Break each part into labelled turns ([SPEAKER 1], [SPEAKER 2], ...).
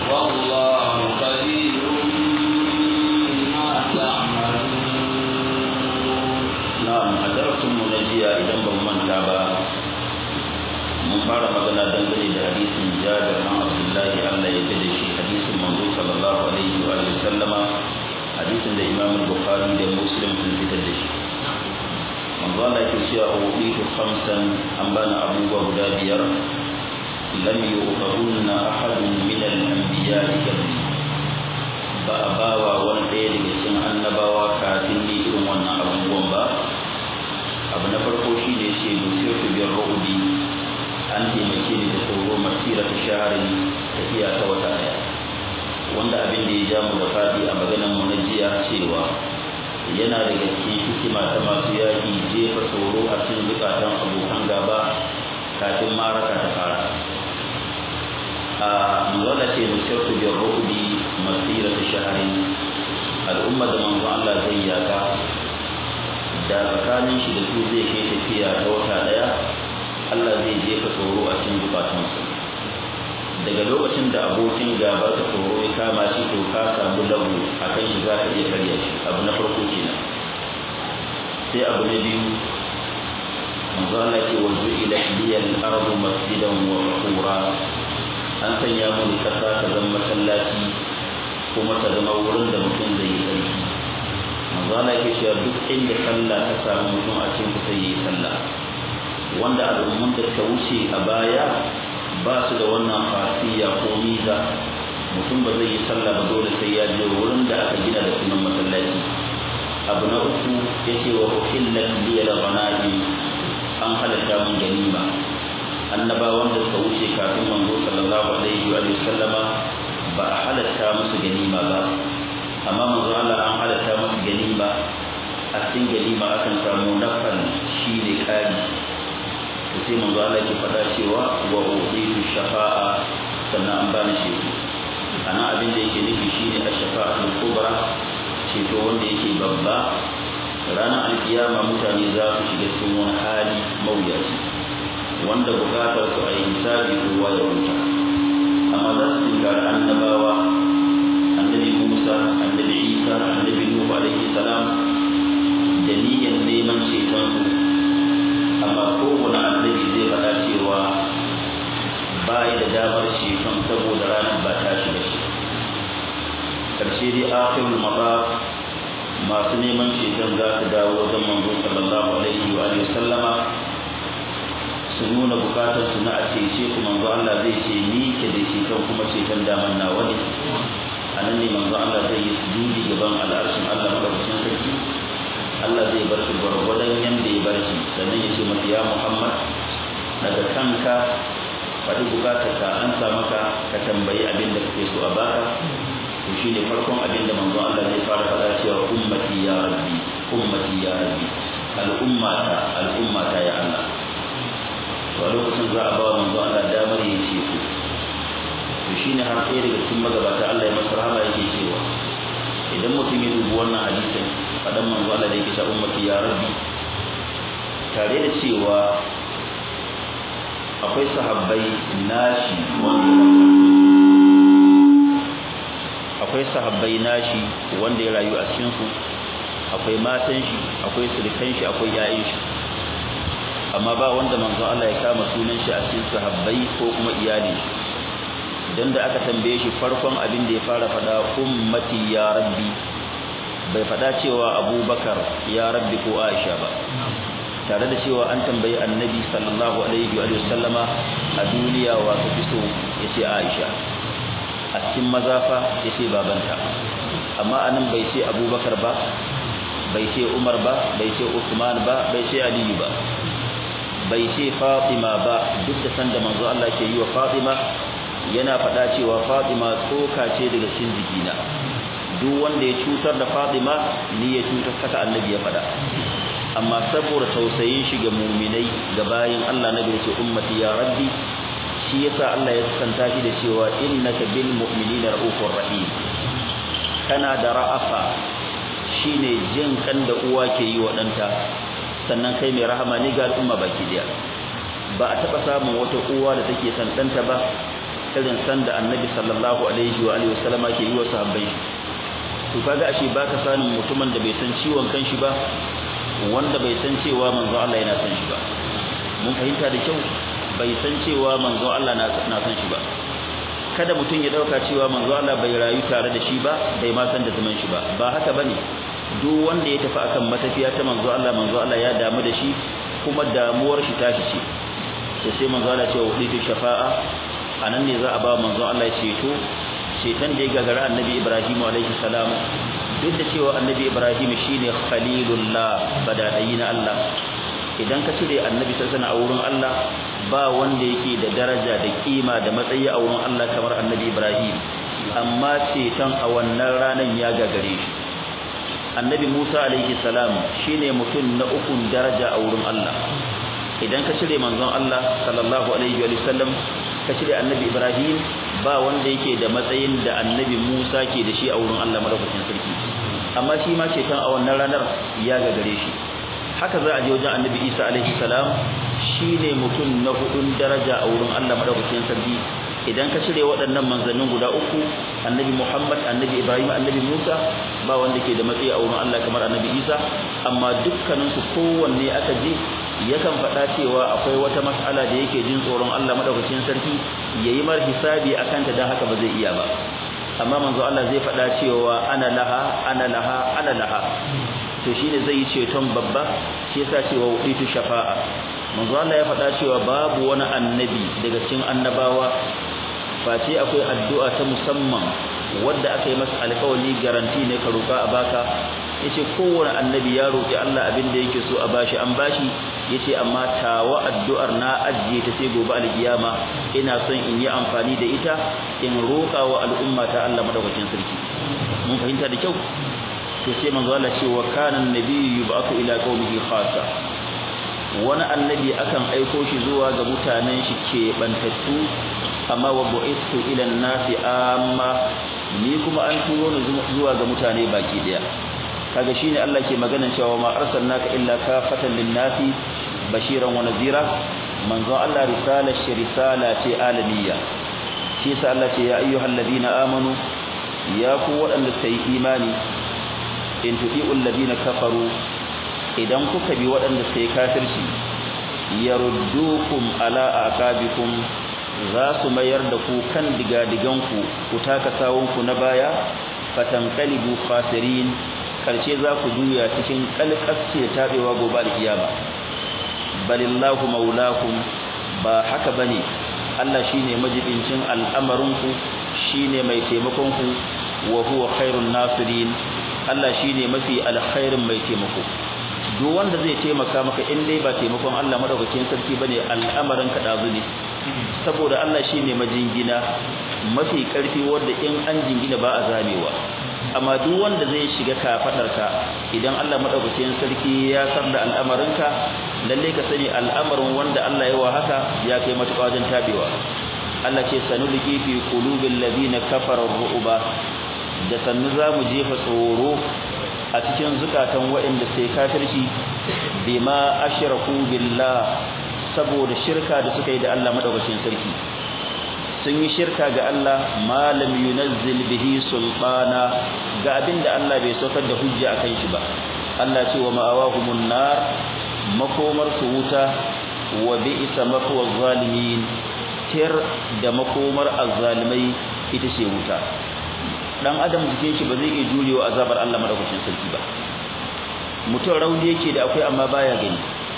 [SPEAKER 1] والله خبير بما تعملون
[SPEAKER 2] na'am a darasin mu na jiya idan ban manta ba mun fara magana dangane da hadisin Jabir bin Abdullah Allah ya gade shi hadisin manzo sallallahu alaihi wa alihi sallama hadisin da Imam Bukhari da Muslim sun fitar da shi manzo Allah ya ce a wuditu khamsan an bana abubuwa guda biyar lam yuqadunna ahadun min al-anbiya'i qabli ba a bawa wani ɗaya daga cikin annabawa kafin ni irin wannan abubuwan ba abu na farko shi ne ce nusirtu biyar ru'udi an taimake ni da tsoro masira ta shaharin tafiya ta wata ɗaya wanda abin da ya ja mu da faɗi a maganar mu na jiya cewa yana daga cikin hikima ta masu yaƙi jefa tsoro a cikin bukatan abokan gaba kafin maraka ta fara a manzala ce nusirtu biyar ru'udi masira ta shaharin al'umma da manzo Allah zai yaka da tsakanin shi da su zai kai tafiya ta wata daya Allah zai jefa tsoro a cikin bukatunsu daga lokacin da abokin gaba ta tsoro ya kama shi to ka samu lagu akan shi za ka iya karya shi abu na farko kenan sai abu na biyu manzo Allah ce wa ju'ila liyal ardu masjidan wa tahura an sanya mu kasa ta zama masallaci kuma ta zama wurin da mutum zai yi sarki manzo Allah yake cewa duk inda sallah ta samu mutum a cikin kusa yi sallah wanda al'umman da ta wuce a baya ba su da wannan fasiya ko miza mutum ba zai yi sallah ba dole sai ya je wurin da aka gina da sunan masallaci abu na uku yace wa uhillat li al-ghanaim an halatta mun ganima annabawan da suka wuce kafin manzo sallallahu alaihi wa sallama ba a halatta musu ganima ba amma manzo Allah an halatta musu ganima a cikin ganima akan samu nafal shi ne kari to sai manzo Allah ke faɗa cewa wa uditu shafa'a sannan an bani shi ana abin da yake nufi shine ash-shafa'atul kubra ceto wanda yake babba ranar alkiyama mutane za su shiga cikin wani hali mawuyaci wanda bukatar su a yi hisabi kowa ya wuta amma za su tinkari annabawa annabi Musa annabi Isa annabi Nuhu alaihi salam da niyyar neman ceton su amma kowane annabi zai faɗa cewa bai da damar ceton saboda ranar ba ta shi da shi karshe dai akhirul mabab masu neman ceton za su dawo wajen manzo sallallahu alaihi wa alihi sallama su nuna bukatar su na a cece ku manzo Allah zai ce ni ke da ceton kuma ceton daman nawa ne a nan ne manzo Allah zai yi sujudi gaban al'arshin Allah madaukakin sarki Allah zai bar shi gwargwadon yanda ya bar shi sannan ya ce masa ya Muhammad daga kanka faɗi bukatar ka an sa maka ka tambayi abin da kake so a baka to shine farkon abin da manzo Allah zai fara faɗa cewa ummati ya rabbi ummati ya rabbi al'ummata al'ummata ya Allah to a lokacin za a ba manzo Allah damar ya ce ku to shine har ɗaya daga cikin magabata Allah ya masa rahama yake cewa idan mutum ya dubi wannan hadisin faɗan manzo Allah da yake cewa ummati ya rabbi tare da cewa akwai sahabbai nashi wanda akwai sahabbai nashi wanda ya rayu a cikin su akwai matan shi akwai sirikan shi akwai yayin shi amma ba wanda manzo Allah ya kama sunan shi a cikin sahabbai ko kuma iyali idan da aka tambaye shi farkon abin da ya fara fada ummati ya rabbi bai fada cewa abubakar ya rabbi ko aisha ba tare da cewa an tambayi annabi sallallahu alaihi wa sallama a duniya wa ka fi so yace aisha a cikin mazafa yace babanta amma anan bai ce abubakar ba bai ce umar ba bai ce usman ba bai ce aliyu ba bai ce Fatima ba duk da sanda manzo Allah ke yi wa Fatima yana faɗa cewa Fatima tsoka ce daga cikin jikina duk wanda ya cutar da Fatima ni ya cutar kata annabi ya faɗa amma saboda tausayin shi ga mu'minai ga bayin Allah nabi ce ummati ya rabbi shi yasa Allah ya santa shi da cewa innaka bil mu'minina raufur rahim kana da ra'afa shine jin kan da uwa ke yi wa ɗanta sannan kai mai rahama ne ga al'umma baki daya ba a taba samun wata uwa da take son ɗanta ba irin sanda annabi sallallahu alaihi wa alihi wasallama ke yi wa sahabbai to kaga ashe baka sanin mutumin da bai san ciwon kanshi ba wanda bai san cewa manzo Allah yana san shi ba mun fahimta da kyau bai san cewa manzo Allah na san shi ba kada mutum ya dauka cewa manzo Allah bai rayu tare da shi ba bai ma san da zaman shi ba ba haka bane duk wanda ya tafi akan matafiya ta manzo Allah manzo Allah ya damu da shi kuma damuwar shi tashi ce to sai manzo Allah ce wa uditu shafa'a anan ne za a ba manzo Allah ceto ceton da ya gagara annabi Ibrahim alaihi salam duk da cewa annabi Ibrahim shine khalilullah badadai na Allah idan ka cire annabi sallallahu alaihi a wurin Allah ba wanda yake da daraja da kima da matsayi a wurin Allah kamar annabi Ibrahim amma ceton a wannan ranan ya gagare shi annabi Musa alaihi salam shine mutum na ukun daraja a wurin Allah idan ka cire manzon Allah sallallahu alaihi wa sallam ka cire annabi Ibrahim ba wanda yake da matsayin da annabi Musa ke da shi a wurin Allah madaukakin sarki amma shi ma ceton a wannan ranar ya gagare shi haka za a je wajen annabi Isa alaihi salam shine mutum na hudun daraja a wurin Allah madaukakin sarki idan ka cire waɗannan manzannin guda uku annabi Muhammad annabi Ibrahim annabi Musa ba wanda ke da matsayi a wurin Allah kamar annabi Isa amma dukkaninsu kowanne aka je yakan faɗa cewa akwai wata mas'ala da yake jin tsoron Allah madaukakin sarki yayi mar hisabi akan ta dan haka ba zai iya ba amma manzo Allah zai faɗa cewa ana laha ana laha ana laha to shine zai yi ceton babba shi yasa cewa wuditu shafa'a manzo Allah ya faɗa cewa babu wani annabi daga cikin annabawa face akwai addu'a ta musamman wadda aka yi masa alƙawari garanti ne ka roƙa a baka yace kowane annabi ya roƙi Allah abin da yake so a bashi an bashi yace amma tawa addu'ar na ajiye ta sai gobe alkiyama ina son in yi amfani da ita in roƙa wa al'umma ta Allah madaukakin sarki mun fahimta da kyau to sai manzo Allah ce wa kana annabiyyu yub'athu ila qaumihi khassa wani annabi akan aiko shi zuwa ga mutanen shi ke bantattu amma wa bu'istu ila an-nasi amma ni kuma an turo ni zuwa ga mutane baki daya kaga shine Allah ke maganan cewa ma arsalnaka illa kafatan lin-nasi bashiran wa nadhira manzo Allah risala shi risala ce alamiya shi sa Allah ce ya ayyuhalladhina amanu ya ku waɗanda sai imani in tudi'ul ladina kafaru idan kuka bi waɗanda sai kafirci yaruddukum ala aqabikum za su mayar da ku kan digadiganku ku taka sawunku na baya fatanqalibu khasirin karshe za ku juya cikin kalkasce tabewa gobe alkiyama balillahu maulakum ba haka bane Allah shine majibincin al'amarinku shine mai taimakon ku wa huwa khairun nasirin Allah shine mafi alkhairin mai taimako duk wanda zai taimaka maka in dai ba taimakon Allah madaukakin sarki bane al'amarin ka dazu ne saboda Allah shine majingina mafi karfi wanda in an jingina ba a zamewa amma duk wanda zai shiga kafadarka idan Allah madaukakin sarki ya san da al'amarinka lalle ka sani al'amarin wanda Allah ya wa haka ya kai matuƙa wajen tabewa Allah ce sanulqi fi qulubil ladina kafaru ru'ba da sannu zamu jefa tsoro a cikin zukatan waɗanda sai kafirci bima ashraku billah saboda shirka da suka yi da Allah madaukakin sarki sun yi shirka ga Allah malam yunazzil bihi sultana ga abinda Allah bai saukar da hujja akan shi ba Allah ce wa ma'awahumun nar makomar su wuta wa bi'sa mafwa zalimin tir da makomar azzalimai ita ce wuta dan adam jikin shi ba zai iya jurewa azabar Allah madaukakin sarki ba mutum rauni yake da akwai amma baya gani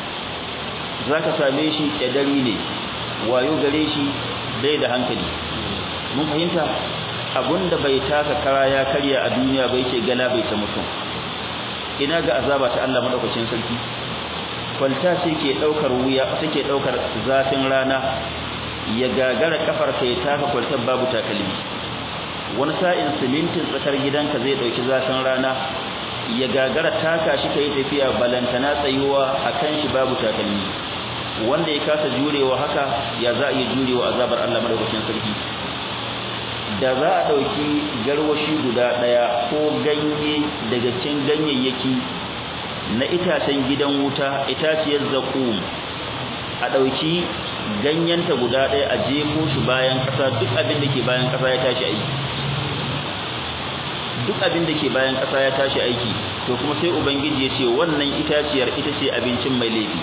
[SPEAKER 2] zaka same shi kadari ne wayo gare shi bai da hankali mun fahimta abunda bai taka kara ya karya a duniya bai ce gala bai ta mutum ina ga azaba ta Allah madaukakin sarki kwalta sai ke daukar wuya take daukar zafin rana ya gagara kafar ka ya taka kwaltar babu takalmi wani sa'in simintin tsakar gidanka zai dauki zafin rana ya gagara taka shi kai tafiya balantana tsayuwa akan shi babu takalmi wanda ya kasa jurewa haka ya za a iya jurewa azabar Allah madaukakin sarki da za a dauki garwashi guda daya ko ganye daga cikin ganyayyaki na itacen gidan wuta itaciyar zakum a dauki ganyenta guda ɗaya a jefo shi bayan ƙasa duk abin da ke bayan ƙasa ya tashi aiki duk abin da ke bayan ƙasa ya tashi aiki to kuma sai ubangiji ya ce wannan itaciyar ita ce abincin mai laifi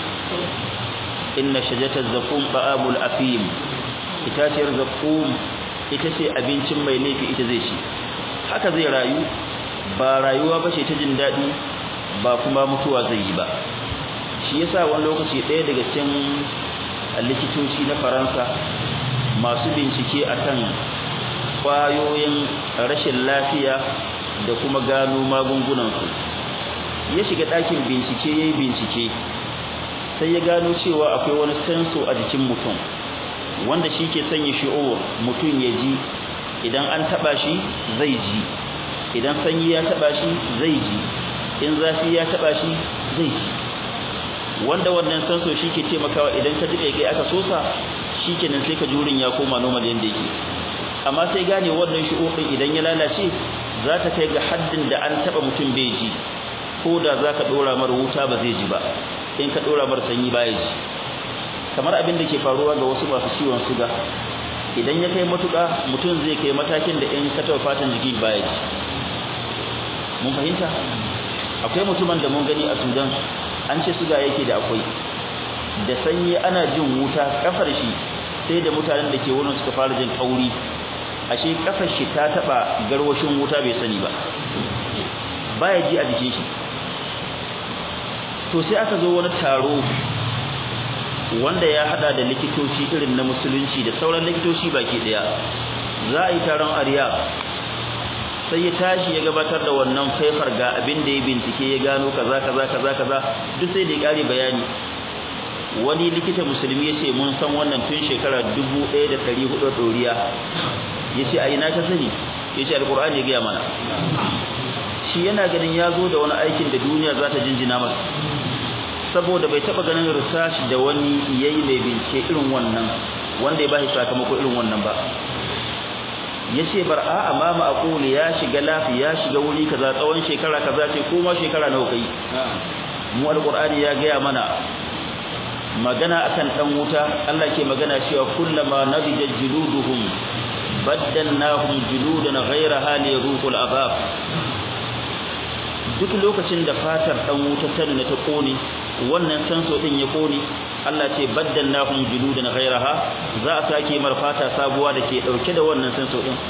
[SPEAKER 2] inna shajatar zakum ba'abul afim itaciyar zakum ita ce abincin mai laifi ita zai ci haka zai rayu ba rayuwa ba ce ta jin daɗi ba kuma mutuwa zai yi ba shi yasa wani lokaci ɗaya daga cikin likitoci na faransa masu bincike akan kwayoyin rashin lafiya da kuma gano magungunansu ya shiga ɗakin bincike ya yi bincike sai ya gano cewa akwai wani senso a jikin mutum wanda shi ke sanya shi'ur mutum ya ji idan an taɓa shi zai ji idan sanyi ya taɓa shi zai ji in zafi ya taɓa shi zai ji wanda wannan senso shi ke taimakawa idan ka ji kai aka sosa shi kenan sai ka jurin ya koma normal yadda yake amma sai gane wannan shi'ur idan ya lalace za ta kai ga haddin da an taɓa mutum bai ji ko da za ka ɗora mar wuta ba zai ji ba in ka ɗora mar sanyi baya ji kamar abin da ke faruwa ga wasu masu ciwon suga idan ya kai matuƙa mutum zai kai matakin da in ka taɓa fatan jiki baya ji mun fahimta akwai mutumin da mun gani a sudan an ce suga yake da akwai da sanyi ana jin wuta kafar shi sai da mutanen da ke wurin suka fara jin kauri ashe kafar shi ta taba garwashin wuta bai sani ba baya ji a jikin shi to sai aka zo wani taro wanda ya hada da likitoci irin na musulunci da sauran likitoci baki daya za a yi taron ariya sai ya tashi ya gabatar da wannan faifar ga abin da ya bincike ya gano kaza kaza kaza kaza duk sai da ya kare bayani wani likita musulmi ya ce mun san wannan tun shekara 1400 doriya ya ce a ina ka sani ya ce alkur'ani ya gaya mana shi yana ganin ya zo da wani aikin da duniya za ta jinjina masa saboda bai taba ganin research da wani yayi mai bincike irin wannan wanda ya bashi sakamako irin wannan ba yace bar a amama aquli ya shiga lafi ya shiga wuri kaza tsawon shekara kaza ce ko ma shekara nawa kai mu alqur'ani ya gaya mana magana akan dan wuta Allah ke magana cewa kullama nadija juluduhum baddalnahum juludan ghayraha liyadhuqul azab duk lokacin da fatar dan wuta ta nuna ta kone wannan sanso din ya kone Allah ce baddalnahum juludan ghayraha za a sake mar fata sabuwa da ke dauke da wannan sanso din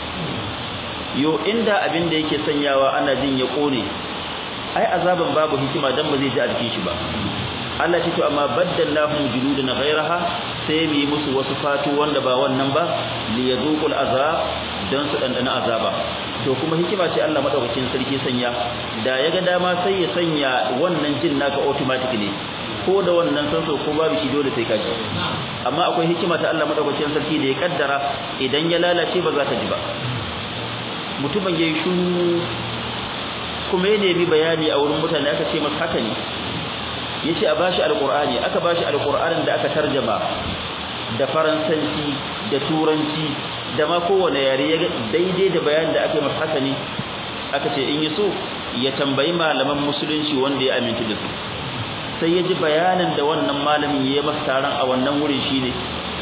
[SPEAKER 2] yo inda abin da yake sanyawa ana jin ya kone ai azaban babu hikima dan ba zai ji a jikin shi ba Allah ce to amma baddalnahum juludan ghayraha sai mu yi musu wasu fatu wanda ba wannan ba li yazuqul azab dan su dandana azaba to kuma hikima ce Allah madaukakin sarki sanya da yaga dama sai ya sanya wannan jin naka automatic ne ko da wannan sanso ko babu shi dole sai ka ji amma akwai hikima ta Allah madaukakin sarki da ya kaddara idan ya lalace ba za ta ji ba mutumin yayi shuru kuma ya nemi bayani a wurin mutane aka ce masa haka ne yace a bashi alqur'ani aka bashi alqur'anin da aka tarjama da faransanci da turanci da ma kowane yare ya daidai da bayanin da aka yi masa haka ne aka ce in yi so ya tambayi malaman musulunci wanda ya aminta da su sai ya ji bayanin da wannan malamin ya yi masa taron a wannan wurin shine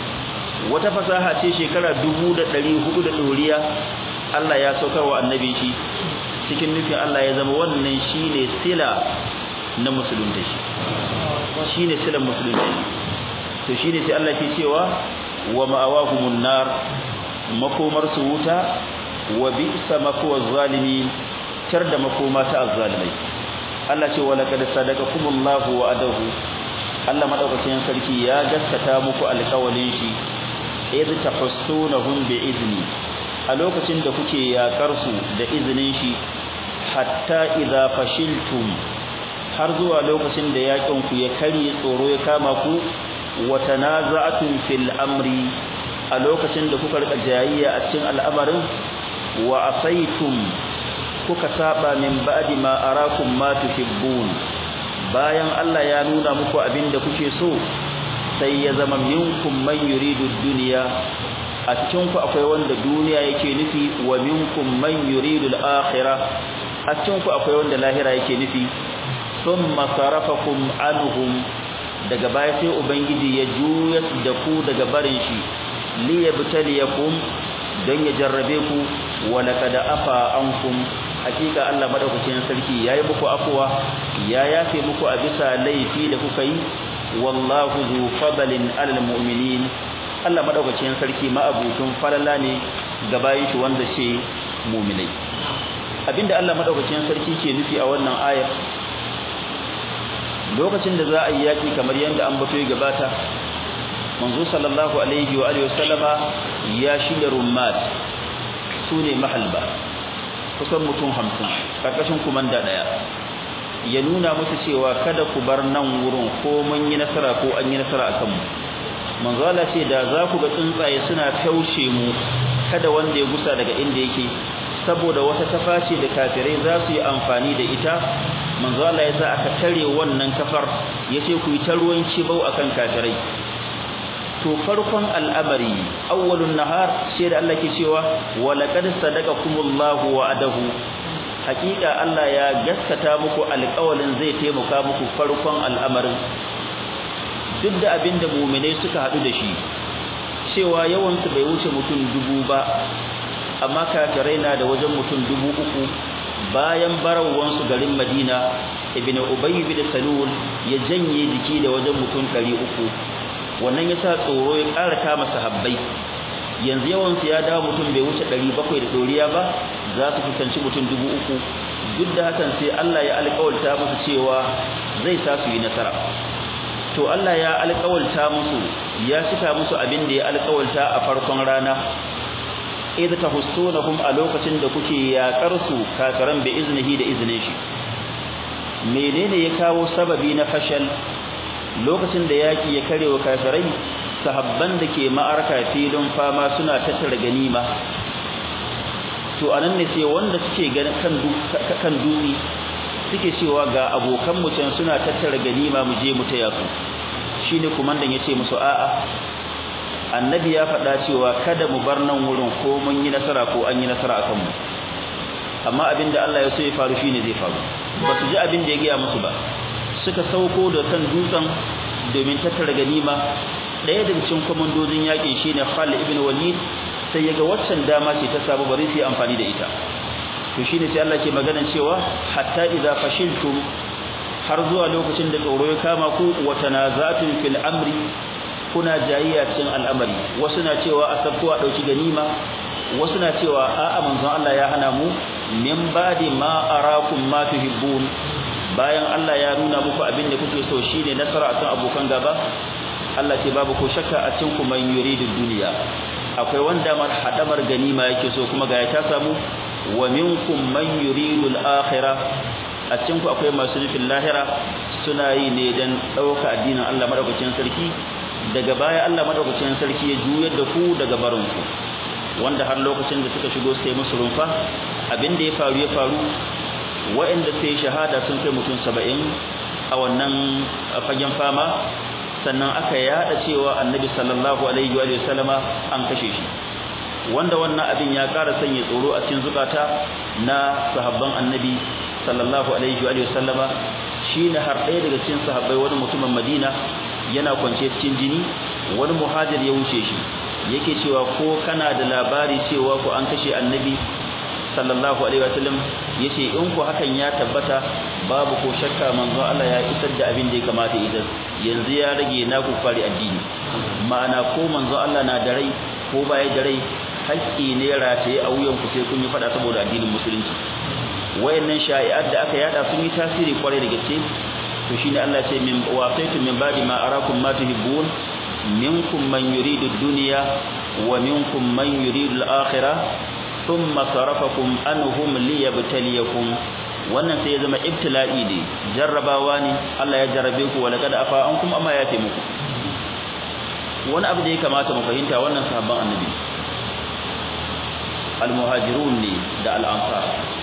[SPEAKER 2] wata fasaha ce shekara dubu da ɗari hudu da ɗoriya Allah ya saukar wa annabi shi cikin nufin Allah ya zama wannan shine sila na musulunta shi shine silan musulunta to shine sai Allah ke cewa wa ma'awahumun nar makomar su wuta wa bi'sa makwa zalimin tar da makoma ta azzalimai Allah ce wala kad sadaqakumullahu wa adahu Allah madaukakin sarki ya gaskata muku alƙawalin shi idh tahussunahum bi izni a lokacin da kuke yakar su da izinin shi hatta idza fashiltum har zuwa lokacin da yakin ku ya kare tsoro ya kama ku wa tanaza'tum fil amri a lokacin da kuka rika jayayya a cikin al'amarin wa asaitum kuka saba min ba'di ma arakum ma tuhibbun bayan Allah ya nuna muku abinda kuke so sai ya zama minkum man yuridu dunya a cikin ku akwai wanda duniya yake nufi wa minkum man yuridu al-akhirah a cikin ku akwai wanda lahira yake nufi thumma sarafakum anhum daga baya sai ubangiji ya juya da ku daga barin shi liyabtaliyakum dan ya jarrabe ku wa laqad afa ankum hakika Allah madaukakin sarki yayi muku afwa ya yafe muku a bisa laifi da kuka yi wallahu zu fadlin alal mu'minin Allah madaukakin sarki ma'abutun falala ne ga bayin shi wanda ce mu'minai abinda Allah madaukakin sarki ke nufi a wannan ayar lokacin da za a yi yaki kamar yadda an bato gabata manzo sallallahu alaihi wa alihi wasallama ya shirya rummat sune mahalba kusan mutum 50 karkashin kumanda daya ya nuna musu cewa kada ku bar nan wurin ko mun yi nasara ko an yi nasara akan mu manzo Allah ce da za ku ga tsuntsaye suna taushe mu kada wanda ya gusa daga inda yake saboda wata taface da kafirai za su yi amfani da ita manzo Allah ya sa aka tare wannan kafar yace ku yi ta ruwan kibau akan kafirai to farkon al'amari awwalun nahar sai da Allah ke cewa wa laqad sadaqakumullahu wa'adahu hakika Allah ya gaskata muku alƙawalin zai taimaka muku farkon al'amarin duk da abinda mu'minai suka hadu da shi cewa yawan su bai wuce mutum dubu ba amma kafirai na da wajen mutum dubu uku bayan barawan su garin Madina ibnu Ubay bin Salul ya janye jiki da wajen mutum 300 wannan yasa tsoro ya ƙara kama sahabbai yanzu yawan su ya dawo mutum bai wuce 700 da doriya ba za su fuskanci mutum 3000 duk da hakan sai Allah ya alƙawarta musu cewa zai sa su yi nasara to Allah ya alƙawarta musu ya cika musu abin da ya alƙawarta a farkon rana idh tahussunahum a lokacin da kuke yaƙar su kafiran bi iznihi da iznin shi menene ya kawo sababi na fashal lokacin da yaki ya karewa kafirai sahabban da ke ma'arka filin fama suna tattara ganima to anan ne sai wanda suke kan kan dutse suke cewa ga abokan mu can suna tattara ganima mu je mu taya su shine kumandan yace musu a'a annabi ya faɗa cewa kada mu bar nan wurin ko mun yi nasara ko an yi nasara akan mu amma abinda Allah ya so ya faru shine zai faru ba su ji abin da ya gaya musu ba suka sauko da kan dutsen domin tattara ganima ɗaya daga cikin komandojin yakin shine Khalid ibn Walid sai yaga waccan dama ce ta sabu bari su yi amfani da ita to shine sai Allah ke magana cewa hatta idza fashiltum har zuwa lokacin da tsoro ya kama ku wa tanazatun fil amri kuna jayayya cikin al'amari wasu na cewa asabtu a dauki ganima wasu na cewa a'a manzon Allah ya hana mu min badi ma arakum ma tuhibbun bayan Allah ya nuna muku abin da kuke so shine nasara akan abokan gaba Allah ce babu ko shakka a cikin ku man yuridu duniya akwai wanda mar hadamar ganima yake so kuma ga ya ta samu wa minkum man yuridu al-akhirah a cikin ku akwai masu nufin lahira suna yi ne dan dauka addinin Allah madaukakin sarki daga baya Allah madaukakin sarki ya juyar da ku daga barin ku wanda har lokacin da suka shigo sai musu rumfa abin da ya faru ya faru waɗanda sai shahada sun kai mutum 70 a wannan fagen fama sannan aka yada cewa annabi sallallahu alaihi wa sallama an kashe shi wanda wannan abin ya ƙara sanya tsoro a cikin zukata na sahabban annabi sallallahu alaihi wa sallama shine har ɗaya daga cikin sahabbai wani mutumin Madina yana kwance cikin jini wani muhajir ya wuce shi yake cewa ko kana da labari cewa ko an kashe annabi sallallahu alaihi wa sallam yace in ku hakan ya tabbata babu ko shakka manzo Allah ya isar da abin da ya kamata idan yanzu ya rage na ku fari addini ma'ana ko manzo Allah na da rai ko baya da rai haƙƙi ne rataye a wuyan ku sai kun yi fada saboda addinin musulunci wayannan sha'i'at da aka yada sun yi tasiri kwarai da gaske to shine Allah ce min waqaitu min ba'di ma arakum ma tuhibbun minkum man yuridu ad-dunya wa minkum man yuridu al-akhirah thumma sarafakum anhum liyabtaliyakum wannan sai ya zama ibtila'i ne jarrabawa ne Allah ya jarrabe ku wa laqad afa ankum amma ya ce muku wani abu da ya kamata mu fahimta wannan sahabban annabi al-muhajirun ne da al-ansar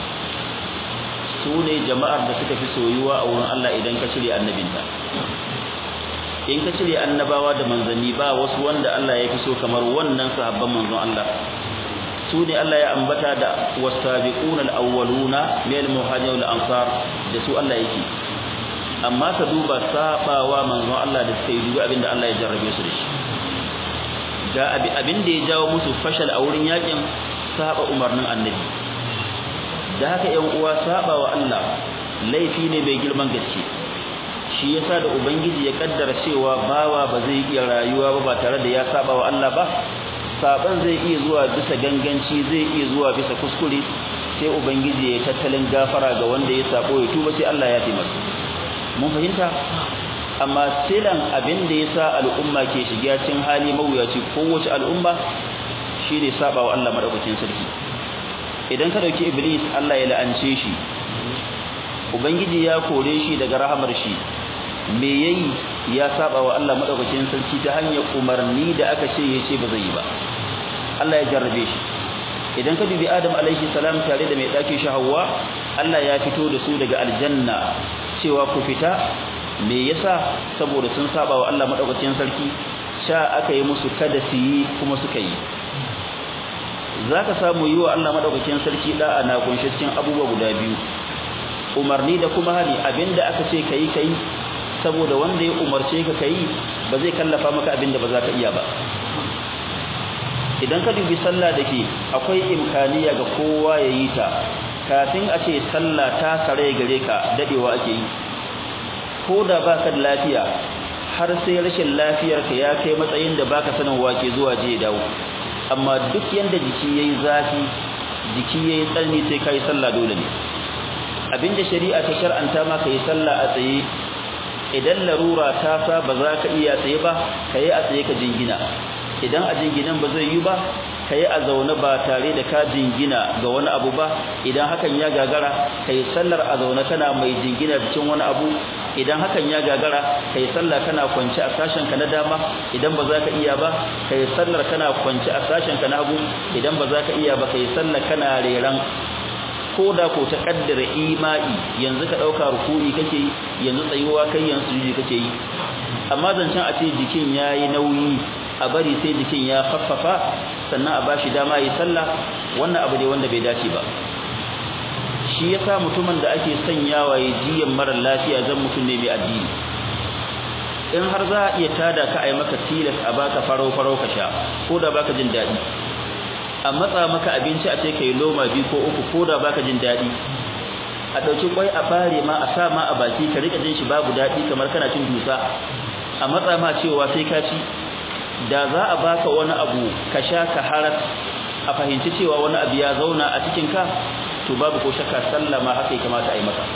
[SPEAKER 2] su ne jama'ar da suka fi soyuwa a wurin Allah idan ka cire annabinta in ka cire annabawa da manzanni ba wasu wanda Allah ya fi so kamar wannan sahabban manzon Allah su ne Allah ya ambata da wasabiquna al-awwaluna min al-muhajirin wal ansar da su Allah yake amma ka duba sabawa manzon Allah da suka yi dubi abinda Allah ya jarrabe su da shi ga abin da ya jawo musu fashal a wurin yakin saba umarnin annabi da haka yan uwa saba wa Allah laifi ne mai girman gaske shi yasa da ubangiji ya kaddara cewa bawa ba zai iya rayuwa ba ba tare da ya saba wa Allah ba saban zai iya zuwa bisa ganganci zai iya zuwa bisa kuskure sai ubangiji ya tattalin gafara ga wanda ya sabo ya tuba sai Allah ya taimaka mun fahimta amma silan abin da yasa al'umma ke shiga cikin hali mawuyaci kowace al'umma shine saba wa Allah madaukakin sarki idan ka dauki iblis Allah ya la'ance shi ubangiji ya kore shi daga rahamar shi me yayi ya saba wa Allah madaukakin sarki ta hanyar umarni da aka ce yace ba zai yi ba Allah ya jarrabe shi idan ka dubi Adam alaihi salam tare da mai daki shi Hawwa Allah ya fito da su daga aljanna cewa ku fita me yasa saboda sun saba wa Allah madaukakin sarki sha aka yi musu kada su yi kuma suka yi zaka samu yi wa Allah madaukakin sarki da'a na kunshe cikin abubuwa guda biyu umarni da kuma hani abinda aka ce kai kai saboda wanda ya umarce ka kai ba zai kallafa maka abinda ba za ka iya ba idan ka dubi sallah dake akwai imkaniya ga kowa ya yi ta kafin a ce sallah ta kare gare ka dadewa ake yi ko da baka da lafiya har sai rashin lafiyar ka ya kai matsayin da baka sanin wake zuwa je dawo amma duk yanda jiki yayi zafi jiki yayi tsanani sai kai sallah dole ne abinda shari'a ta shar'anta ma kai sallah a tsaye idan larura ta sa ba za ka iya tsaye ba kai a tsaye ka jingina idan a jinginan ba zai yi ba kai a zaune ba tare da ka jingina ga wani abu ba idan hakan ya gagara kai sallar a zaune kana mai jingina cikin wani abu idan hakan ya gagara kai sallah kana kwance a sashen ka na dama idan ba za ka iya ba kai sallar kana kwance a sashen ka na hagu idan ba za ka iya ba kai sallar kana reran ko da ko ta kaddara imai yanzu ka dauka ruku'i kake yi yanzu tsayuwa kai yanzu sujudi kake yi amma zancen a ce jikin yayi nauyi a bari sai jikin ya faffafa sannan a bashi dama yi sallah wannan abu ne wanda bai dace ba shi yasa mutumin da ake sanyawa ya jiyan mara lafiya zan mutum ne mai addini in har za a iya tada ka a yi maka tilas a baka farau farau ka sha ko da baka jin daɗi a matsa maka abinci a ce kai loma biyu ko uku ko da baka jin daɗi a ɗauki kwai a bare ma a sa ma a baki ka rika jin shi babu daɗi kamar kana cin dusa a matsa ma cewa sai ka ci da za a baka wani abu ka sha ka harar a fahimci cewa wani abu ya zauna a cikin ka to babu ko shakka sallama haka ya kamata a yi maka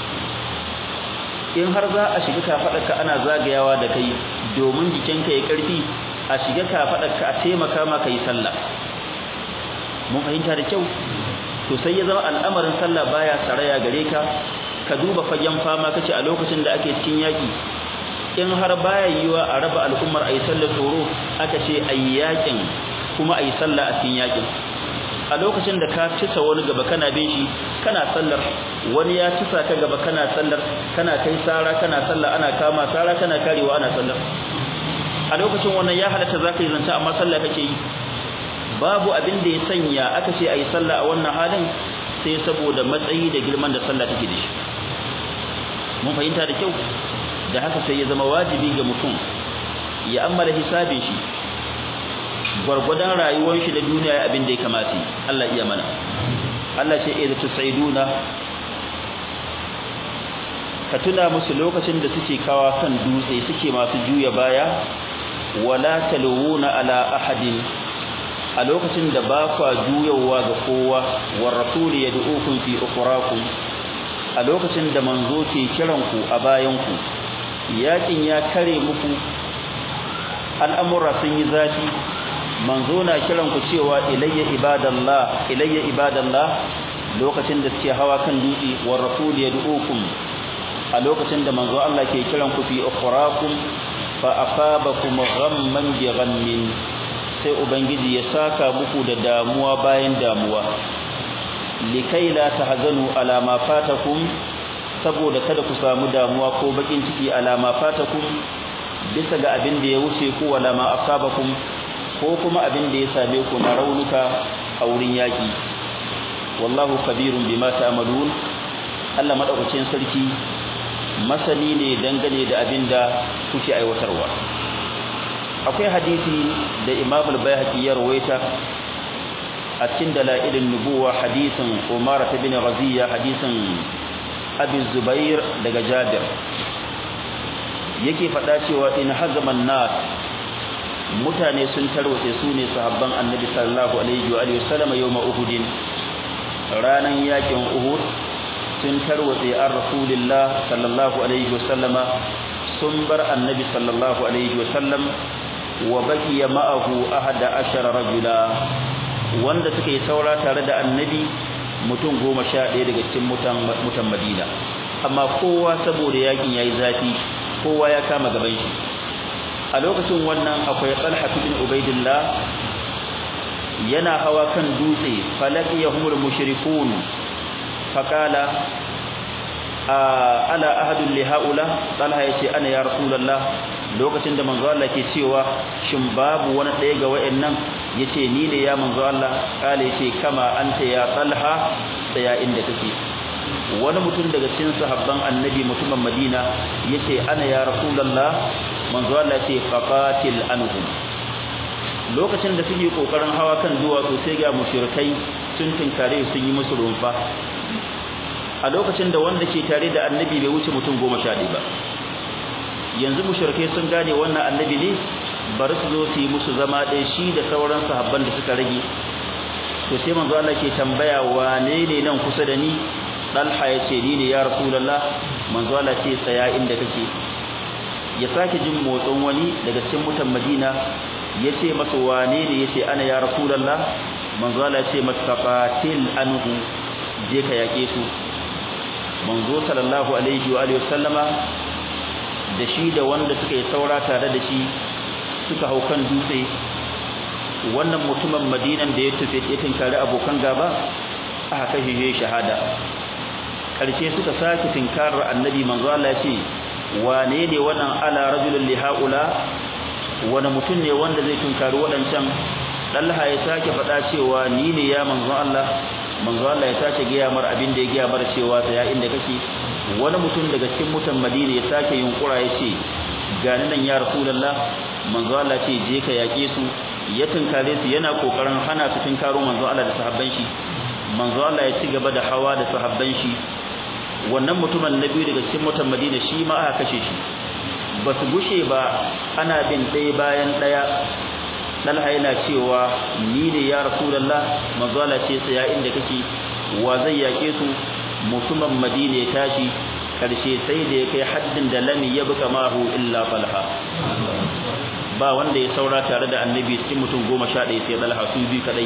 [SPEAKER 2] in har za a shiga kafaɗarka ana zagayawa da kai domin jikinka ya ƙarfi a shiga kafaɗarka a taimaka maka yi sallah mun fahimta da kyau to sai ya zama al'amarin sallah baya saraya gare ka ka duba fagen fama kace a lokacin da ake cikin yaki in har baya yiwa a raba al'ummar ayi sallar tsoro aka ce ayi yakin kuma ayi sallah a cikin yakin a lokacin da ka tisa wani gaba kana bin shi kana sallar wani ya tisa ka gaba kana sallar kana kai sara kana sallar ana kama sara kana karewa ana sallar a lokacin wannan ya halatta zaka yi zanta amma sallah kake yi babu abin da ya sanya aka ce ayi sallah a wannan halin sai saboda matsayi da girman da sallah take da shi mun fahimta da kyau da haka sai ya zama wajibi ga mutum ya ammala hisabin shi gwargwadon rayuwar shi da duniya abin da ya kamata Allah iya mana Allah ce idza tusaiduna ka tuna musu lokacin da suke kawa kan dutse suke masu juya baya wala talwuna ala ahadin a lokacin da ba kwa juyawa ga kowa war rasul yad'ukum fi ukhrakum a lokacin da manzo ke kiranku a bayanku yakin ya kare muku al'amura sun yi zafi manzo na kiranku cewa ilayya ibadallah ilayya ibadallah lokacin da suke hawa kan dutse war rasul yad'ukum a lokacin da manzo Allah ke kiranku fi ukhrakum fa asabakum ghamman bi ghammin sai ubangiji ya saka muku da damuwa bayan damuwa likai la tahzanu ala ma fatakum saboda kada ku samu damuwa ko bakin ciki ala ma fatakum bisa ga abin da ya wuce ku wala ma asabakum ko kuma abin da ya same ku na raunuka a wurin yaki wallahu kabirun bima ta'malun Allah madaukakin sarki masani ne dangane da abinda kuke aiwatarwa akwai hadisi da Imam al-Baihaqi ya rawaita a cikin dalailin nubuwa hadisin Umar ibn Ghaziya hadisin Abi Zubair daga Jabir yake faɗa cewa in hazaman nas mutane sun tarwace su ne sahabban Annabi sallallahu alaihi wa alihi wasallam yawma Uhud ranan yakin Uhud sun tarwatse an Rasulullah sallallahu alaihi wasallama sun bar Annabi sallallahu alaihi wasallam wa baqiya ma'ahu ahada ashara rajula wanda suka yi saura tare da annabi mutum goma sha ɗaya daga cikin mutan mutan Madina amma kowa saboda yakin yayi zafi kowa ya kama gaban shi a lokacin wannan akwai Talha bin Ubaidillah yana hawa kan dutse falaqiyahumul mushrikun faqala ala ahadun li haula Talha yace ana ya rasulullah lokacin da manzo Allah ke cewa shin babu wani ɗaya ga wayannan yace ni ne ya manzo Allah kale yace kama anta ya Talha tsaya inda kake wani mutum daga cikin sahabban annabi mutumin Madina yace ana ya rasulullah manzo Allah yace faqatil anhum lokacin da suke kokarin hawa kan duwatsu sai ga mushrikai sun tinkare sun yi musu rumfa a lokacin da wanda ke tare da annabi bai wuce mutum goma sha ba yanzu mushrikai sun gane wannan annabi ne bari su zo su yi musu zama ɗaya shi da sauran sahabban da suka rage to sai manzo Allah ke tambaya wane ne nan kusa da ni Dalha ya ce ni ne ya Rasulullah manzo Allah ce tsaya inda kake ya sake jin motsin wani daga cikin mutan Madina ya ce masa wane ne ya ce ana ya Rasulullah manzo Allah ce masa qatil anhu je ka yake su manzo sallallahu alaihi wa alihi wasallama da shi da wanda suka yi saura tare da shi suka hau kan dutse wannan mutumin madinan da ya tafi ya tinkari abokan gaba aka kashe shi shahada karshe suka sake tinkarar annabi manzo Allah ya ce wane ne wannan ala rajulun li haula wani mutum ne wanda zai tinkari wadancan Dalha ya sake faɗa cewa ni ne ya manzo Allah manzo Allah ya sake gaya mar abin da ya gaya mar cewa ya inda kake wani mutum daga cikin mutan Madina ya sake yunkura ya ce gani nan ya Rasulullah manzo Allah ce je ka yake su ya tunkare su yana kokarin hana su tunkaro manzo Allah da sahabban shi manzo Allah ya ci gaba da hawa da sahabban shi wannan mutumin nabi daga cikin mutan Madina shi ma aka kashe shi ba su gushe ba ana bin ɗaya bayan ɗaya Dalha yana cewa ni ne ya Rasulullah manzo Allah ce tsaya inda kake wa zai yake su mutumin Madina ya tashi karshe sai da ya kai haddin da lam yabqa mahu illa falha ba wanda ya saura tare da annabi cikin mutum 11 sai Dalha su bi kadai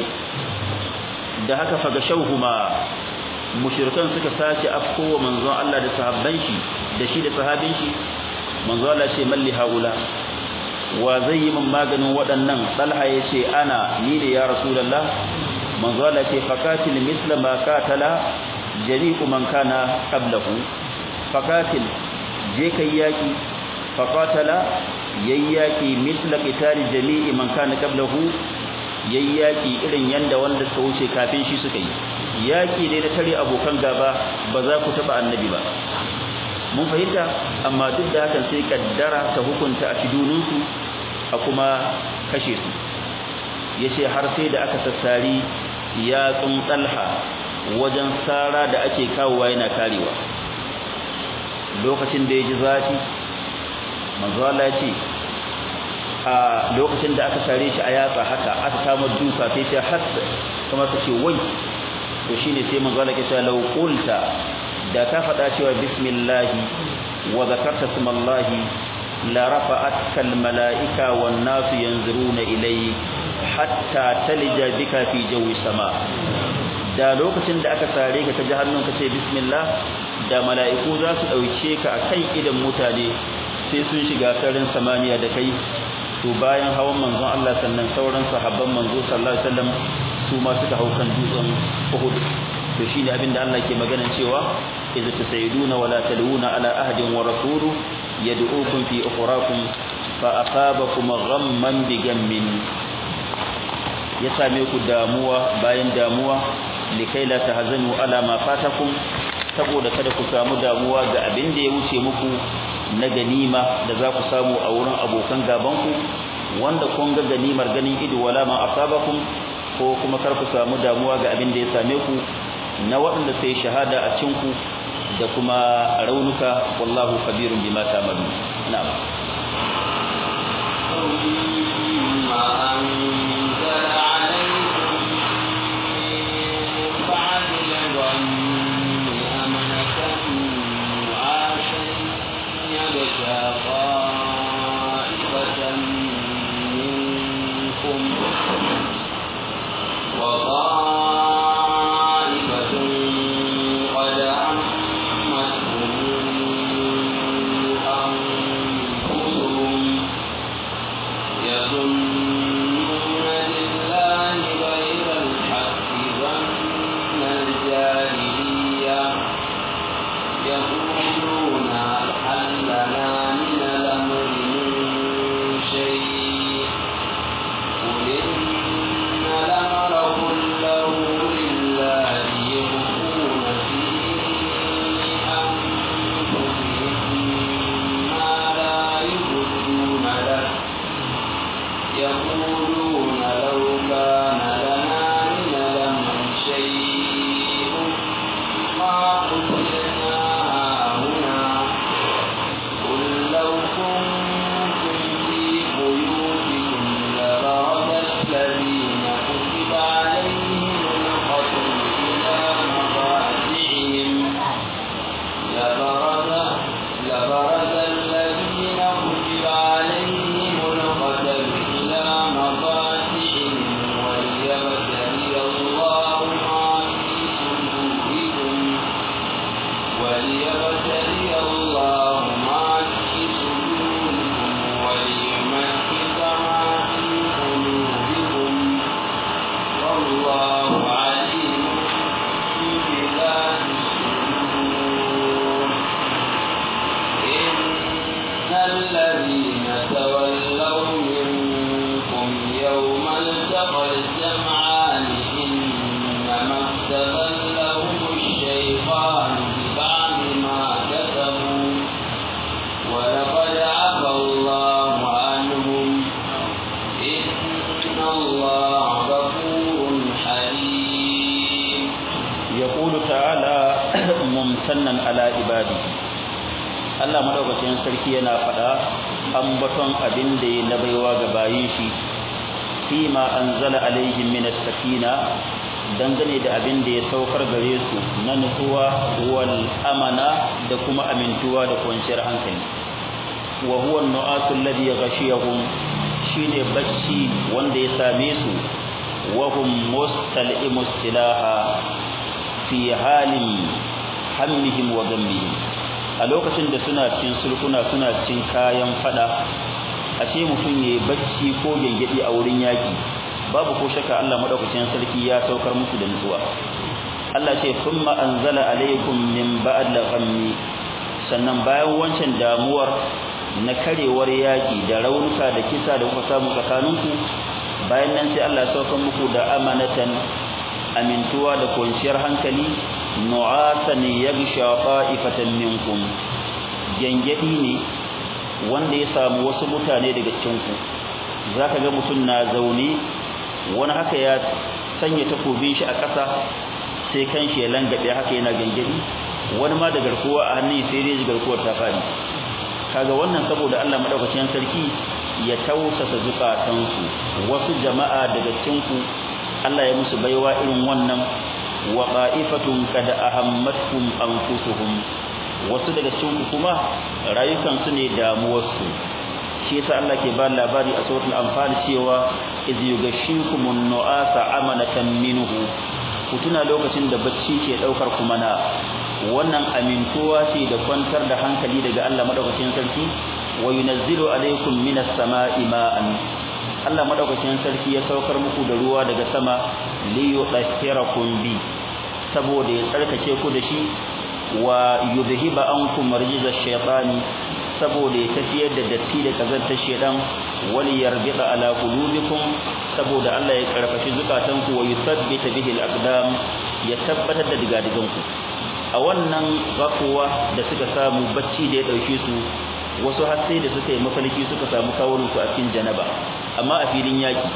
[SPEAKER 2] da haka faga shauhuma mushrikan suka sace afkowa manzon Allah da sahabban shi da shi da sahabin shi manzo Allah ce malli haula wa zai yi min maganin waɗannan Talha yace ana ni ne ya rasulullah manzo Allah ce faqatil misla ma qatala jami'u man kana qablahu faqatil je kai yaki faqatala yayyaki misla qitali jami'i man kana qablahu yayyaki irin yanda wanda suka wuce kafin shi suka yi yaki ne na tare abokan gaba ba za ku taba annabi ba mun fahimta amma duk da hakan sai kaddara ta hukunta a shiduninsu a kuma kashe su yace har sai da aka sassari yatsun talha wajen sara da ake kawowa yana karewa lokacin da ya ji zafi manzo Allah ya ce a lokacin da aka sare shi a yatsa haka aka kama duka sai ta hatta kuma ta ce wai to shine sai manzo Allah ya ce law qulta da ka faɗa cewa bismillah wa zakarta smallahi la rafa'atka al mala'ika wan nasu yanzuruna ilayk hatta talija bika fi jawi sama da lokacin da aka sare ka ta ji hannun ka ce bismillah da mala'iku za su dauke ka akan idan mutane sai sun shiga karin samaniya da kai to bayan hawan manzon Allah sannan sauran sahabban manzo sallallahu alaihi wasallam su ma suka hau kan dutsen Uhud to shine abin da Allah ke magana cewa idza tasayduna wala taluna ala ahadin wa rasulu yad'ukum fi ukhrakum fa asabakum ghamman bi gammin ya same ku damuwa bayan damuwa likai la tahzanu ala ma fatakum saboda kada ku samu damuwa ga abin da ya wuce muku na ganima da za ku samu a wurin abokan gabanku wanda kun ga ganimar ganin ido wala ma asabakum ko kuma kar ku samu damuwa ga abin da ya same ku na waɗanda sai shahada a cinku da kuma raunuka wallahu kabirun bima ta'malu na'am
[SPEAKER 1] ثم أنزل عليكم من بعد الغم أمنة نعاسا يغشى طائفة منكم وطائفة قد عمتهم أنفسهم يظنون بالله غير الحق ظن الجاهلية يقولون هل لنا من الأمر من شيء قل إن الأمر كله لله يخفون في أنفسهم ما لا يبدون لك يقولون لو كان لنا من الأمر شيء ما قتلنا هنا قل لو كنتم في بيوتكم لبرز الذين كتب عليهم القتل إلى مضاجعهم لبرز لبرز الذين كتب عليهم القتل إلى مضاجعهم وليبتلي الله ما في صدوركم وليبتلي الله ما في صدوركم وليمكن ما في قلوبكم والله عليم بذات الصدور إن الذين تولوا منكم يوم التقى الجمعان إنما استغلهم الشيطان ببعض ما كسبوا ولقد عفى الله عنهم إن الله غفور حليم
[SPEAKER 2] يقول تعالى ممتنا على عباده Allah madaukakin sarki yana faɗa ambaton abin da ya nabaiwa ga bayin shi fima anzala alaihim min as-sakina dangane da abin da ya saukar gare su na nutsuwa wal amana da kuma amintuwa da kwanciyar hankali wa huwa an-nu'asu alladhi ghashiyahum shine bacci wanda ya same su wa hum mustal'imu silaha fi halin hammihim wa ghammihim a lokacin da suna cin sulkuna suna cin kayan fada a ce mutum ya bacci ko gengedi a wurin yaki babu ko shakka Allah madaukakin sarki ya saukar musu da nutsuwa Allah ce thumma anzala alaykum min ba'd ghammi sannan bayan wancan damuwar na karewar yaki da raunuka da kisa da kuka samu tsakaninku bayan nan sai Allah ya saukar muku da amanatan amintuwa da kwanciyar hankali nu'asan yaghsha ta'ifatan minkum gengedi ne wanda ya samu wasu mutane daga cikin ku zaka ga mutum na zaune wani haka ya sanya takobin shi a ƙasa sai kanshi ya langabe haka yana gengedi wani ma da garkuwa a hannun sai dai garkuwar ta fadi kaga wannan saboda Allah madaukakin sarki ya tausasa zukatansu wasu jama'a daga cikin ku Allah ya musu baiwa irin wannan wa qa'ifatun kad ahammatkum anfusuhum wasu daga cikin kuma rayukan su ne damuwar su shi yasa Allah ke ba labari a suratul anfal cewa iz yughashikumun nu'asa amanatan minhu kutuna lokacin da bacci ke daukar kuma na wannan amintuwa ce da kwantar da hankali daga Allah madaukakin sarki wa yunazzilu alaykum minas sama'i ma'an Allah madaukakin sarki ya saukar muku da ruwa daga sama li yudhhirakum bi saboda ya tsarkake ku da shi wa yudhiba ankum marjiza shaytani saboda ya tafiyar da datti da kazantar shedan wali yarbida ala qulubikum saboda Allah ya karfafi zukatanku wa yuthabbita bihi al-aqdam ya tabbatar da digadiganku a wannan gafuwa da suka samu bacci da ya dauke su wasu har sai da suka yi mafarki suka samu kawunan su a cikin janaba amma a filin yaki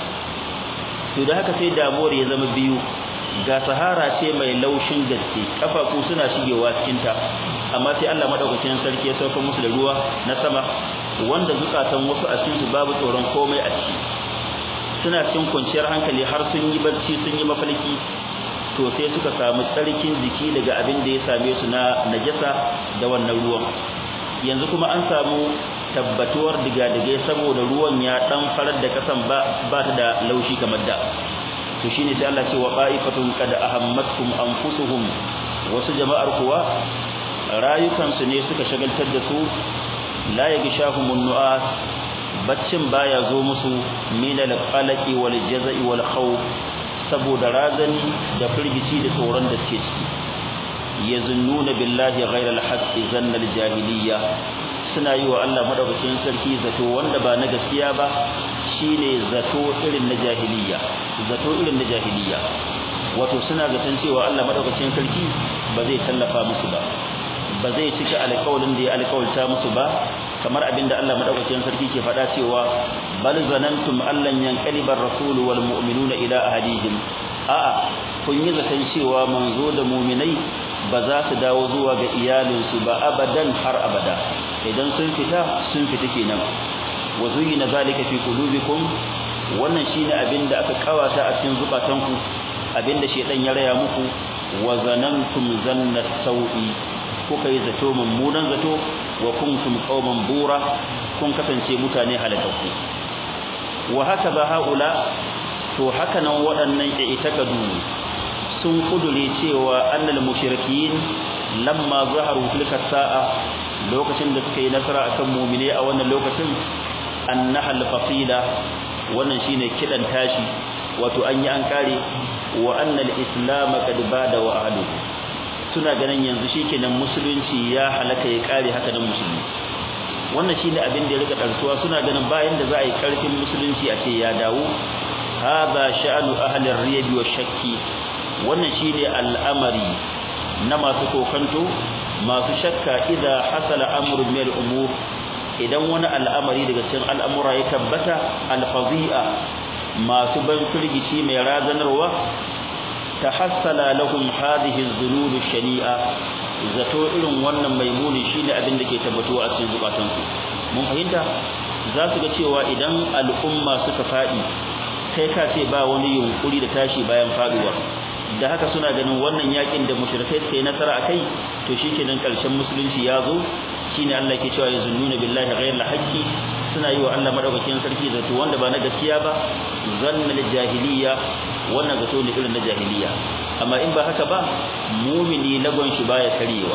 [SPEAKER 2] to da haka sai damuwar ya zama biyu ga sahara ce mai laushin gaske kafafu suna shigewa cikin ta amma sai Allah madaukakin sarki ya sauka musu da ruwa na sama wanda zukatan wasu a cikin su babu tsoron komai a ciki suna cikin kwanciyar hankali har sun yi barci sun yi mafarki to sai suka samu tsarkin jiki daga abin da ya same su na najasa da wannan ruwan yanzu kuma an samu tabbatuwar digadigai saboda ruwan ya dan farar da kasan ba ba ta da laushi kamar da to shine sai Allah ce wa qa'ifatun qad ahammatkum anfusuhum wasu jama'ar kuwa rayukansu ne suka shagaltar da su la yagshahumun nu'as baccin baya zo musu min al-qalaqi wal jaza'i wal khawf saboda razani da firgici da tsoron da suke ciki yazunnuna billahi ghayra al-haqqi zanna al-jahiliyya suna yi wa Allah madaukakin sarki zato wanda ba na gaskiya ba shine zato irin na jahiliyya zato irin na jahiliyya wato suna zaton cewa Allah madaukakin sarki ba zai tallafa musu ba ba zai cika alƙawarin da ya alƙawarta musu ba kamar abinda Allah madaukakin sarki ke faɗa cewa bal zanantum allan yanqalibar rasul wal mu'minuna ila ahadihim a'a kun yi zaton cewa manzo da mu'minai ba za su dawo zuwa ga iyalinsu ba abadan har abada idan sun fita sun fita kenan wa zuyina zalika fi qulubikum wannan shine abinda aka kawata a cikin zukatanku abinda shedan ya raya muku wa zanantum zanna sau'i kuka yi zato mummunan zato wa kuntum qauman bura kun kasance mutane halakakku wa hakaza haula to haka nan waɗannan i'takadu sun kudure cewa annal mushrikin lamma zaharu tilka sa'a lokacin da suka yi nasara akan mu'mine a wannan lokacin annahal fasila wannan shine kidan tashi wato an yi an kare wa annal islam qad bada wa ahluhu suna ganin yanzu shikenan musulunci ya halaka ya kare haka nan musulmi wannan shine abin da ya rika tarsuwa suna ganin bayan da za a yi karfin musulunci a ce ya dawo hada sha'anu ahli ar-riyab wa shakki wannan shine al'amari na masu kokanto masu shakka idza hasala amrun min al-umur idan wani al'amari daga cikin al'amura ya tabbata al-fadhi'a masu ban firgici mai razanarwa tahassala lahum hadhihi az-zulul shani'a zato irin wannan maimuni shine abin da ke tabbatuwa a cikin zukatansu mun fahimta za su ga cewa idan al'umma suka fadi kai ka ce ba wani yunkuri da tashi bayan faduwa da haka suna ganin wannan yakin da mushrikai suka yi nasara akai to shikenan karshen musulunci ya zo shine Allah ke cewa yazunnuna billahi ghayra haqqi suna yi wa Allah madaukakin sarki zato wanda ba na gaskiya ba zannal jahiliya wannan zato ne irin na jahiliya amma in ba haka ba mumini lagon shi baya karewa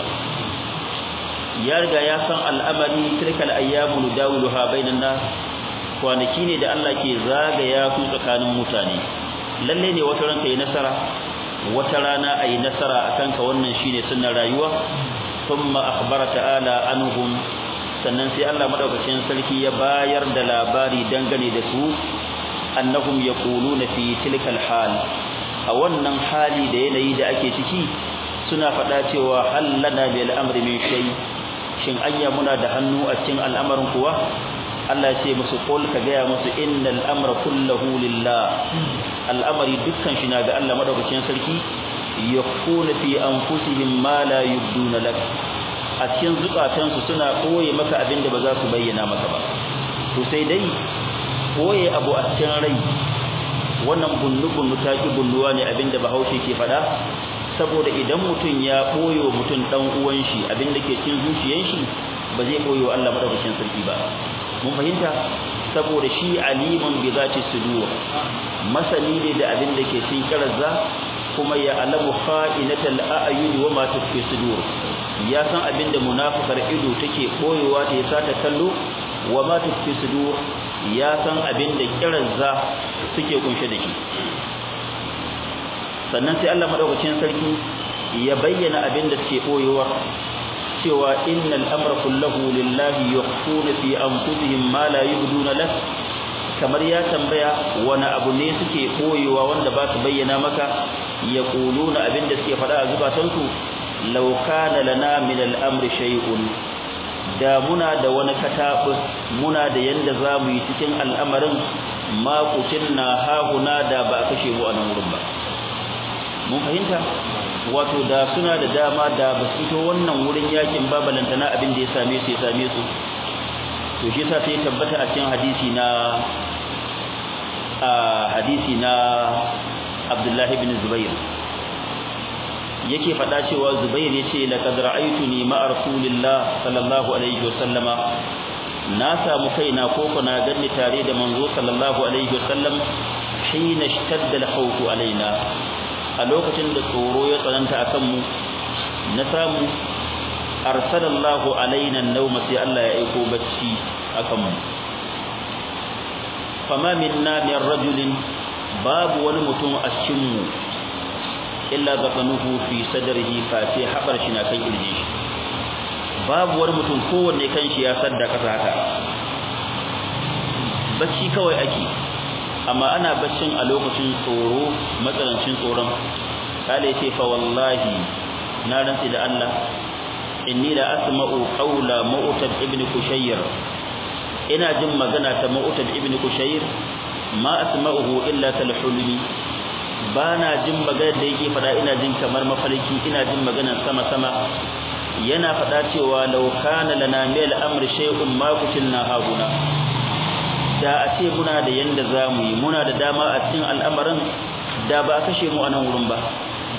[SPEAKER 2] ya riga ya san al'amari tilkal ayyamu nudawiluha bainan nas kwanaki ne da Allah ke zagaya su tsakanin mutane lalle ne wata ranka yi nasara wata rana ayi nasara akan ka wannan shine sunnar rayuwa thumma akhbara ta'ala anhum sannan sai Allah madaukakin sarki ya bayar da labari dangane da su annahum yaquluna fi tilkal hal a wannan hali da yanayi da ake ciki suna faɗa cewa hallana bil amri min shay shin anya muna da hannu a cikin al'amarin kuwa Allah ya ce musu qul ka gaya musu innal amra kulluhu lillah al'amari dukkan shi na ga Allah madaukakin sarki yakuna fi anfusihim ma la yubduna lak a cikin zukatansu suna koye maka abin da ba za su bayyana maka ba to sai dai koye abu a cikin rai wannan bunnu-bunnu ta ki bunnuwa ne abin da bahaushe ke faɗa saboda idan mutum ya ɓoye wa mutum ɗan uwan shi abin da ke cin zuciyar shi ba zai ɓoye wa Allah madaukakin sarki ba mun fahimta saboda shi aliman bi zati sudur masani ne da abin da ke cikin karazza kuma ya alamu kha'inatal a'yun wa ma tukfi sudur ya san abin da munafikar ido take boyewa ta yasa ta kallo wa ma tukfi sudur ya san abin da kirazza suke kunshe da shi sannan sai Allah madaukakin sarki ya bayyana abin da suke boyewa cewa innal amra kulluhu lillahi yakhfuna fi anfusihim ma la yubduna lak kamar ya tambaya wani abu ne suke koyewa wanda ba su bayyana maka yaquluna abinda suke faɗa a zubatansu law kana lana min al-amri shay'un da muna da wani katabus muna da yanda zamu yi cikin al'amarin ma kutinna hahuna da ba kashe mu a nan wurin ba mun fahimta wato da suna da dama da ba su fito wannan wurin yakin babalantana abin da ya same su ya same su to shi yasa sai tabbata a cikin hadisi na a hadisi na Abdullah ibn Zubair yake faɗa cewa Zubair yace laqad ra'aytuni ma'a Rasulillah sallallahu alaihi wasallama na samu kaina ko kuna ganni tare da manzo sallallahu alaihi wasallam hina ishtadda al-khawfu alaina a lokacin da tsoro ya tsananta akan mu na samu arsalallahu alaina an-nawma sai Allah ya aiko bacci akan mu fama minna min rajulin babu wani mutum a cikin mu illa zafanuhu fi sadrihi fa sai habar shi na kan kirje shi babu wani mutum kowanne kanshi ya sadda kasa haka bacci kawai ake amma ana baccin a lokacin tsoro matsalancin tsoron kale ce fa wallahi na rantsi da Allah inni la asma'u qawla mu'tab ibn kushayr ina jin magana ta mu'tab ibn kushayr ma asma'uhu illa talhulmi bana jin magana da yake fada ina jin kamar mafarki ina jin magana sama sama yana fada cewa law kana lana mil amr shay'un ma kutilna haguna da a ce muna da yanda zamu yi muna da dama a cikin al'amarin da ba a kashe mu a nan wurin ba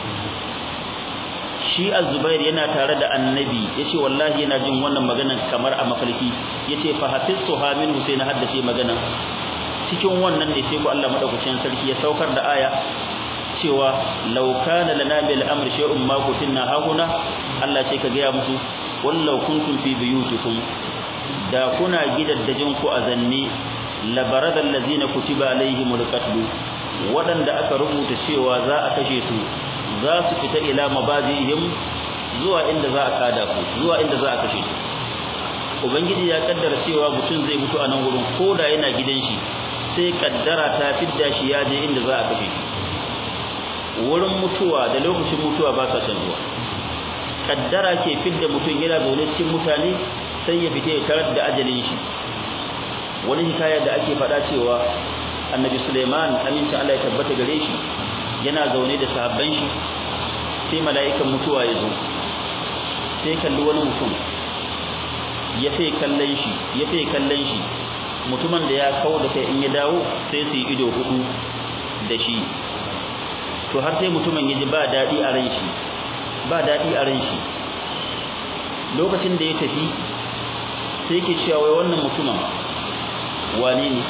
[SPEAKER 2] shi az-zubair yana tare da annabi yace wallahi yana jin wannan maganan kamar a mafarki yace fa hafiztu ha min husaina haddace magana cikin wannan ne sai ku Allah madaukakin sarki ya saukar da aya cewa law kana lana bil amri shay'un ma kutinna hahuna Allah ce ka ga musu wallau kuntum fi buyutikum da kuna gidaddajin ku a zanne labarada allazina kutiba alaihimul qatl wadanda aka rubuta cewa za a kashe su za su fita ila mabazihim zuwa inda za a kada su zuwa inda za a kashe su ubangiji ya kaddara cewa mutum zai mutu a nan gurin koda yana gidan shi sai kaddara ta fidda shi ya je inda za a kashe shi wurin mutuwa da lokacin mutuwa ba sa canzuwa kaddara ke fidda mutum yana zaune cikin mutane sai ya fita ya tarar da ajalin shi wani hikaya da ake faɗa cewa annabi Suleiman aminci Allah ya tabbata gare shi yana zaune da sahabban shi sai mala'ikan mutuwa ya zo sai kalli wani mutum ya fi kallon shi ya fi kallon shi mutumin da ya kawo da kai in ya dawo sai su yi ido hudu da shi to har sai mutumin ya ji ba daɗi a ran shi ba daɗi a ran shi lokacin da ya tafi sai ke cewa wai wannan mutumin wane ne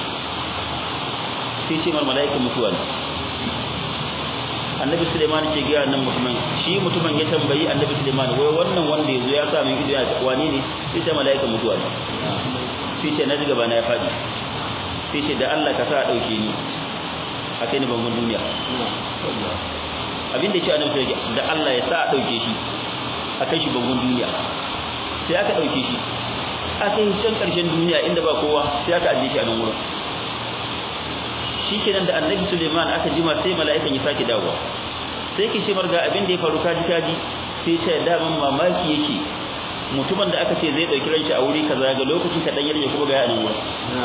[SPEAKER 2] sai ce mar mala'ikan mutuwa ne annabi suleiman ke gaya nan mutumin shi mutumin ya tambayi annabi suleiman wai wannan wanda ya zo ya sa min ido ya wane ne sai ce mala'ikan mutuwa ne sai ce na ji gaba na ya faɗi sai ce da Allah ka sa a ɗauke ni a kai ni bangon duniya abin da ce annabi sai da Allah ya sa a ɗauke shi a kai shi bangon duniya sai aka ɗauke shi aka yi can ƙarshen duniya inda ba kowa sai aka ajiye shi a nan wurin shikenan da annabi Suleiman aka jima sai mala'ikan ya sake dawowa sai ke ce marga abin da ya faru kaji kaji sai ce daman mamaki yake mutumin da aka ce zai dauki ranshi a wuri kaza ga lokaci kadan yarje kuma ga ya nan wurin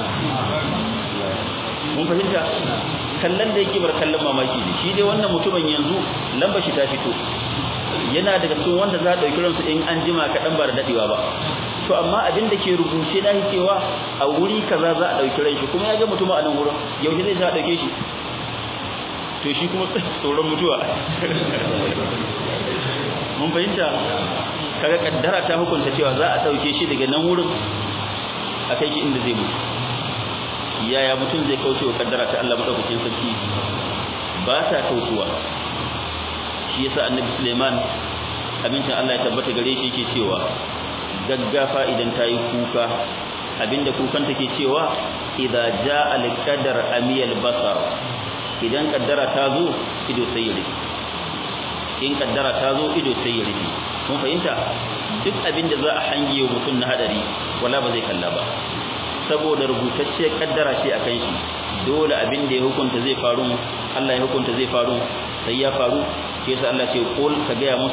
[SPEAKER 2] mun fahimta kallon da yake bar kallon mamaki ne shi dai wannan mutumin yanzu lamba shi ta fito yana daga cikin wanda za a dauki ransu in an jima kadan ba da dadewa ba to amma abin da ke rubuce da cewa a wuri kaza za a dauki ran shi kuma ya ga mutum a nan wurin yaushe zai sa dauke shi to shi kuma tsoron mutuwa mun fahimta kaga kaddara ta hukunta cewa za a dauke shi daga nan wurin a kai shi inda zai mutu yaya mutum zai kauce wa kaddara ta Allah madaukakin sarki ba ta kautuwa shi yasa annabi Suleiman abincin Allah ya tabbata gare shi yake cewa gaggafa idan ta yi kuka abinda kukan take cewa idza jaa al-qadar amiyal basar idan kaddara ta zo ido sai ya rufe in kaddara ta zo ido sai ya rufe mun fahimta duk abinda za a hange wa mutum na hadari wala ba zai kalla ba saboda rubutacce kaddara ce akan shi dole abinda ya hukunta zai faru Allah ya hukunta zai faru sai ya faru shi yasa Allah ce qul ka ga musu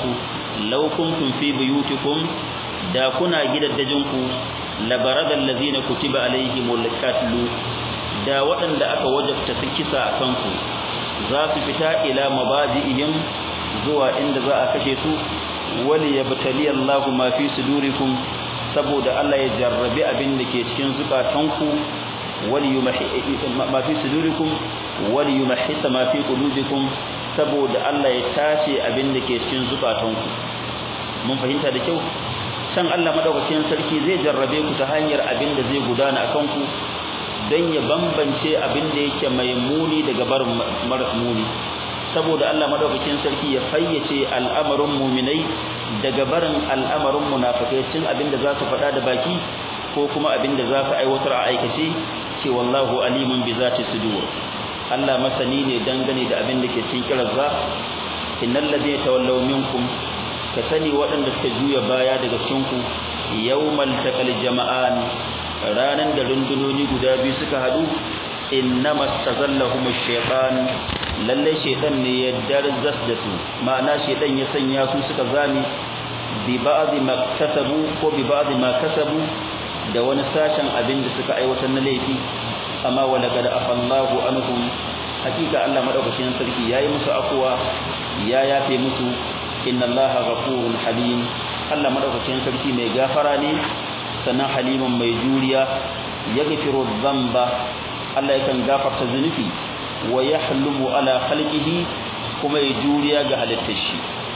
[SPEAKER 2] law kuntum fi buyutikum da kuna gidaddajinku labarada allazina kutiba alaihimul qatlu da waɗanda aka wajabta su kisa a kanku za su fita ila mabadi'ihim zuwa inda za a kashe su wali yabtali Allahu ma fi sudurikum saboda Allah ya jarrabi abin da ke cikin zukatanku wali yumahi ma fi sudurikum wali yumahhisa ma fi qulubikum saboda Allah ya tace abin da ke cikin zukatanku mun fahimta da kyau can Allah madaukakin sarki zai jarrabe ku ta hanyar abin da zai gudana akan ku dan ya bambance abin da yake mai muni daga barin maras muni saboda Allah madaukakin sarki ya fayyace al'amarin mu'minai daga barin al'amarin munafikai cin abin da za su faɗa da baki ko kuma abin da za su aiwatar a aikace ce wallahu alimun bi zati sudur Allah masani ne dangane da abin da ke cikin kirazza innal ladina tawallaw minkum ka sani waɗanda suka juya baya daga cikin ku yawmal taqal jama'an ranan da rundunoni guda biyu suka hadu innama tazallahum ash-shaytan lalle shaytan ne ya darzas da su ma'ana shaytan ya sanya su suka zami bi ba'd ma kasabu ko bi ba'd ma kasabu da wani sashen abin da suka aiwatar na laifi amma wa laqad afallahu anhum hakika Allah madaukakin sarki yayi musu afwa ya yafe musu inna allaha ghafurun halim Allah madaukakin sarki mai gafara ne sannan halimun mai juriya yaghfiru dhanba Allah yakan gafarta zunubi wa yahlumu ala khalqihi kuma ya juriya ga halittar shi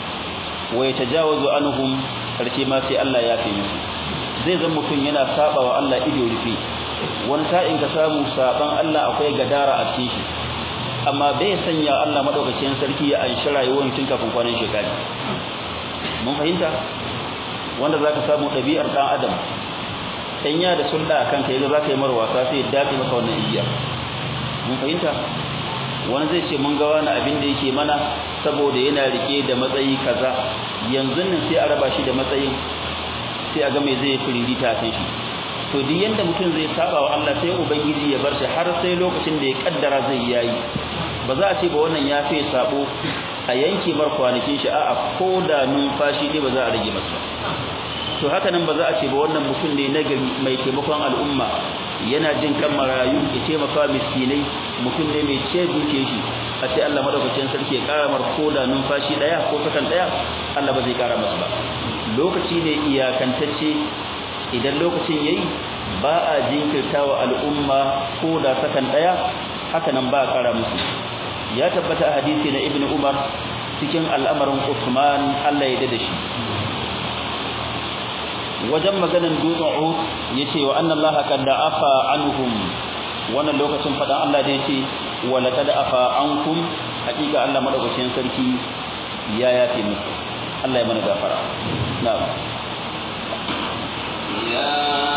[SPEAKER 2] wa yatajawazu anhum karshe ma sai Allah ya fi musu zai zama mutum yana saba wa Allah ido rufe wani sa'in ka samu saban Allah akwai gadara a cikin shi amma bai sanya Allah madaukakin sarki ya anshi rayuwar mutum kafin kwanan shekari mun fahimta wanda zaka samu ɗabi'ar ɗan adam dan ya da sulda akan kai ga zaka yi mar wasa sai ya dace maka wannan igiya mun fahimta wani zai ce mun ga wani abin da yake mana saboda yana rike da matsayi kaza yanzu nan sai a raba shi da matsayin sai a ga mai zai firirita kan shi to duk yanda mutum zai saba wa Allah sai ubangiji ya bar shi har sai lokacin da ya kaddara zai yayi ba za a ce ba wannan ya fi sabo a yanke mar kwanakin shi a'a ko da numfashi ne ba za a rage masa to haka nan ba za a ce ba wannan mutum ne na gari mai taimakon al'umma yana jin kan marayu ya taimaka miskinai mutum ne mai ce duke shi a ce Allah madaukakin sarki ya kara mar ko da numfashi daya ko sakan daya Allah ba zai kara masa ba lokaci ne iyakantacce idan lokacin yayi ba a jinkirtawa al'umma ko da sakan daya haka nan ba a kara musu ya tabbata a hadisi na ibnu umar cikin al'amarin usman Allah ya dade shi wajen maganan dutsen uhud yace wa anna allaha qad afa anhum wannan lokacin fadan Allah da yace wa laqad afa ankum hakika Allah madaukakin sarki ya yafe muku Allah ya mana gafara na'am
[SPEAKER 1] ya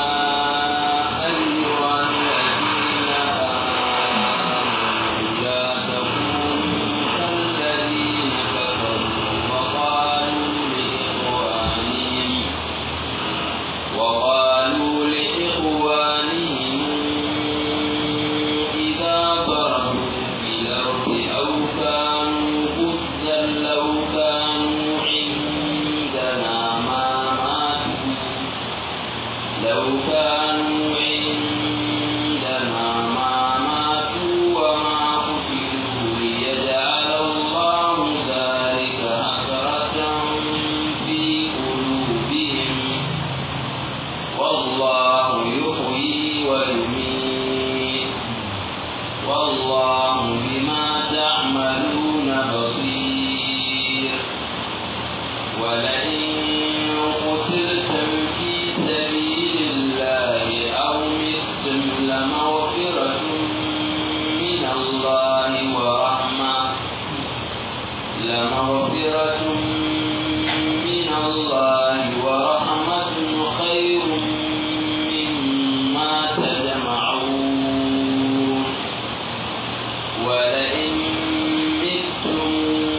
[SPEAKER 1] ayyuhan ladina amanu la takunu kalladina kafaru wa qalu li ikhwanihim wa qalu li ikhwanihim idha darabu fil ardi aw kanu ghuzzan law kanu indana ma matu لو كانوا عندنا ما ماتوا وما قتلوا ليجعل الله ذلك حسرة في قلوبهم والله يحيي ويميت والله بما تعملون بصير ولئن قتلتم في سبيل الله أو متم لمغفرة من الله ورحمة لمغفرة من الله ورحمة خير مما تجمعون ولئن متم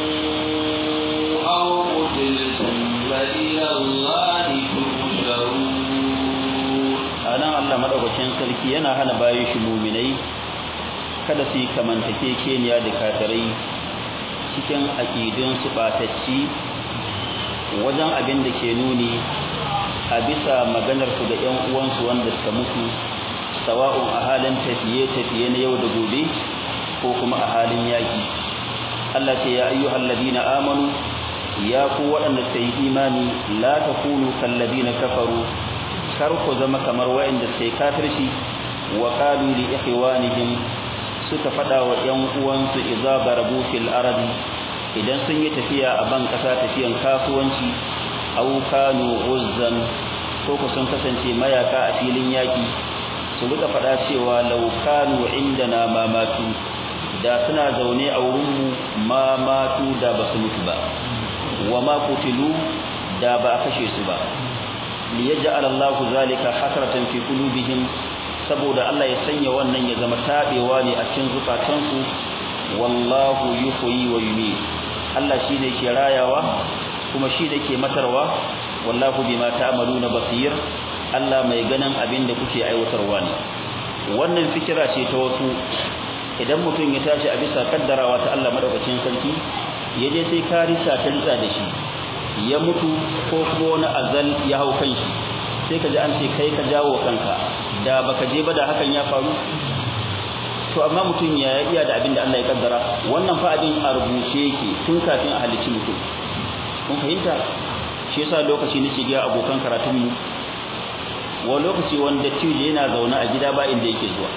[SPEAKER 1] أو قتلتم فإلى الله تحشرون
[SPEAKER 2] anan Allah madaukakin sarki yana hana bayin shi mu'minai kada su yi kamantakekeniya da kafirai cikin aqidun su batacci wajen abin da ke nuni a bisa maganar su da ƴan uwansu wanda suka mutu sawa'un a halin tafiye-tafiye na yau da gobe ko kuma a halin yaki Allah ce ya ayyuhal ladina amanu ya ku waɗanda suka yi imani la takunu kal ladina kafaru kar ku zama kamar waɗanda suka yi kafirci wa qalu li ikhwanihim suka fada wa ƴan uwansu idza barabu fil ardi idan sun yi tafiya a ban kasa tafiyan kasuwanci aw kanu uzzan ko ku sun kasance mayaka a filin yaki su rika fada cewa law kanu indana ma matu da suna zaune a wurin mu ma matu da basu mutu ba wa ma kutilu da ba a kashe su ba liyaj'al Allahu zalika hasratan fi qulubihim saboda Allah ya sanya wannan ya zama tabewa ne a cikin zukatansu wallahu yuhyi wa yumiit Allah shine ke rayawa kuma shi da ke matarwa wallahu bima ta'maluna basir Allah mai ganin abin da kuke aiwatarwa ne wannan fikira ce ta wasu idan mutum ya tashi a bisa kaddarawa ta Allah madaukakin sarki yaje sai karisa ta ritsa da shi ya mutu ko kuma wani azal ya hau kan shi sai ka ji an ce kai ka jawo kanka da baka je ba da hakan ya faru to amma mutum ya iya da abin da Allah ya kaddara wannan fa abin a rubuce yake tun kafin a halicci mutum kun fahimta shi yasa lokaci nake ga abokan karatun mu wa lokaci wanda tije yana zaune a gida ba inda yake zuwa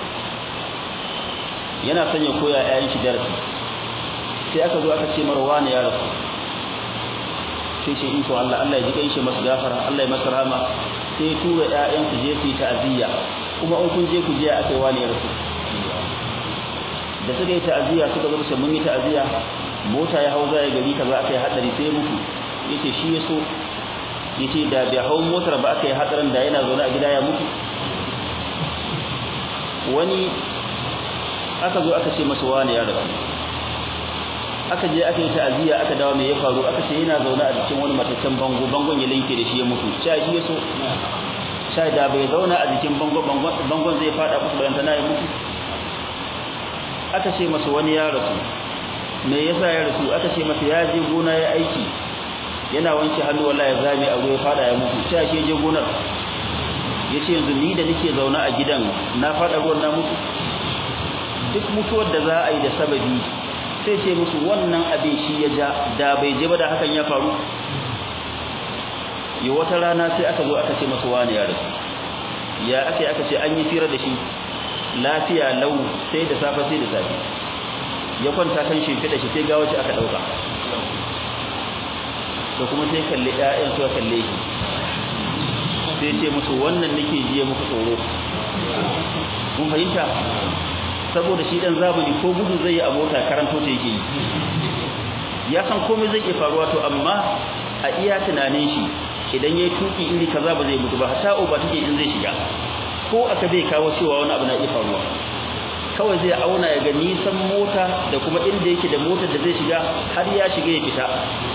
[SPEAKER 2] yana sanya koya ƴaƴan shi darasi sai aka zo aka ce marwa ne ya rasu sai shi iko Allah Allah ya ji kai shi masa gafara Allah ya masa rahama sai tura ƴaƴan su je su yi ta'aziyya kuma in kun je ku je akai wani ya rasu da suka yi ta'aziyya suka zo sai mun yi ta'aziyya mota ya hau zai gari kaza akai hadari sai ya mutu yace shi ya so yace da bai hau motar ba akai hadarin da yana zaune a gida ya mutu wani aka zo aka ce masa wani ya rasu aka je aka yi ta'aziyya aka dawo me ya faru aka ce yana zaune a cikin wani mataccen bango bangon ya linke da shi ya mutu sai shi ya so sai da bai zauna a jikin bango bangon zai fada kusa bayan na ya mutu aka ce masa wani ya rasu me yasa ya rasu aka ce masa ya je gona ya aiki yana wanke hannu wallahi ya zame a ruwa ya fada ya mutu sai shi je gonar yace yanzu ni da nake zauna a gidan na fada ruwan na mutu duk mutuwar da za a yi da sababi sai ce musu wannan abin shi ya ja da bai je ba da hakan ya faru yi wata rana sai aka zo aka ce masa wani ya rasu ya aka aka ce an yi fira da shi lafiya lau sai da safe sai da safe ya kwanta kan shi fida shi sai gawo shi aka dauka to kuma sai kalle ƴaƴan su kalle shi sai ce musu wannan nake jiye muku tsoro kun fahimta saboda shi dan zamani ko gudu zai yi a mota karanto ta yake yi ya san komai zai iya faruwa to amma a iya tunanin shi idan yayi tuki iri kaza ba zai mutu ba hatta uba take in zai shiga ko aka bai kawo cewa wani abu na iya faruwa kawai zai auna ya ga nisan mota da kuma inda yake da motar da zai shiga har ya shiga ya fita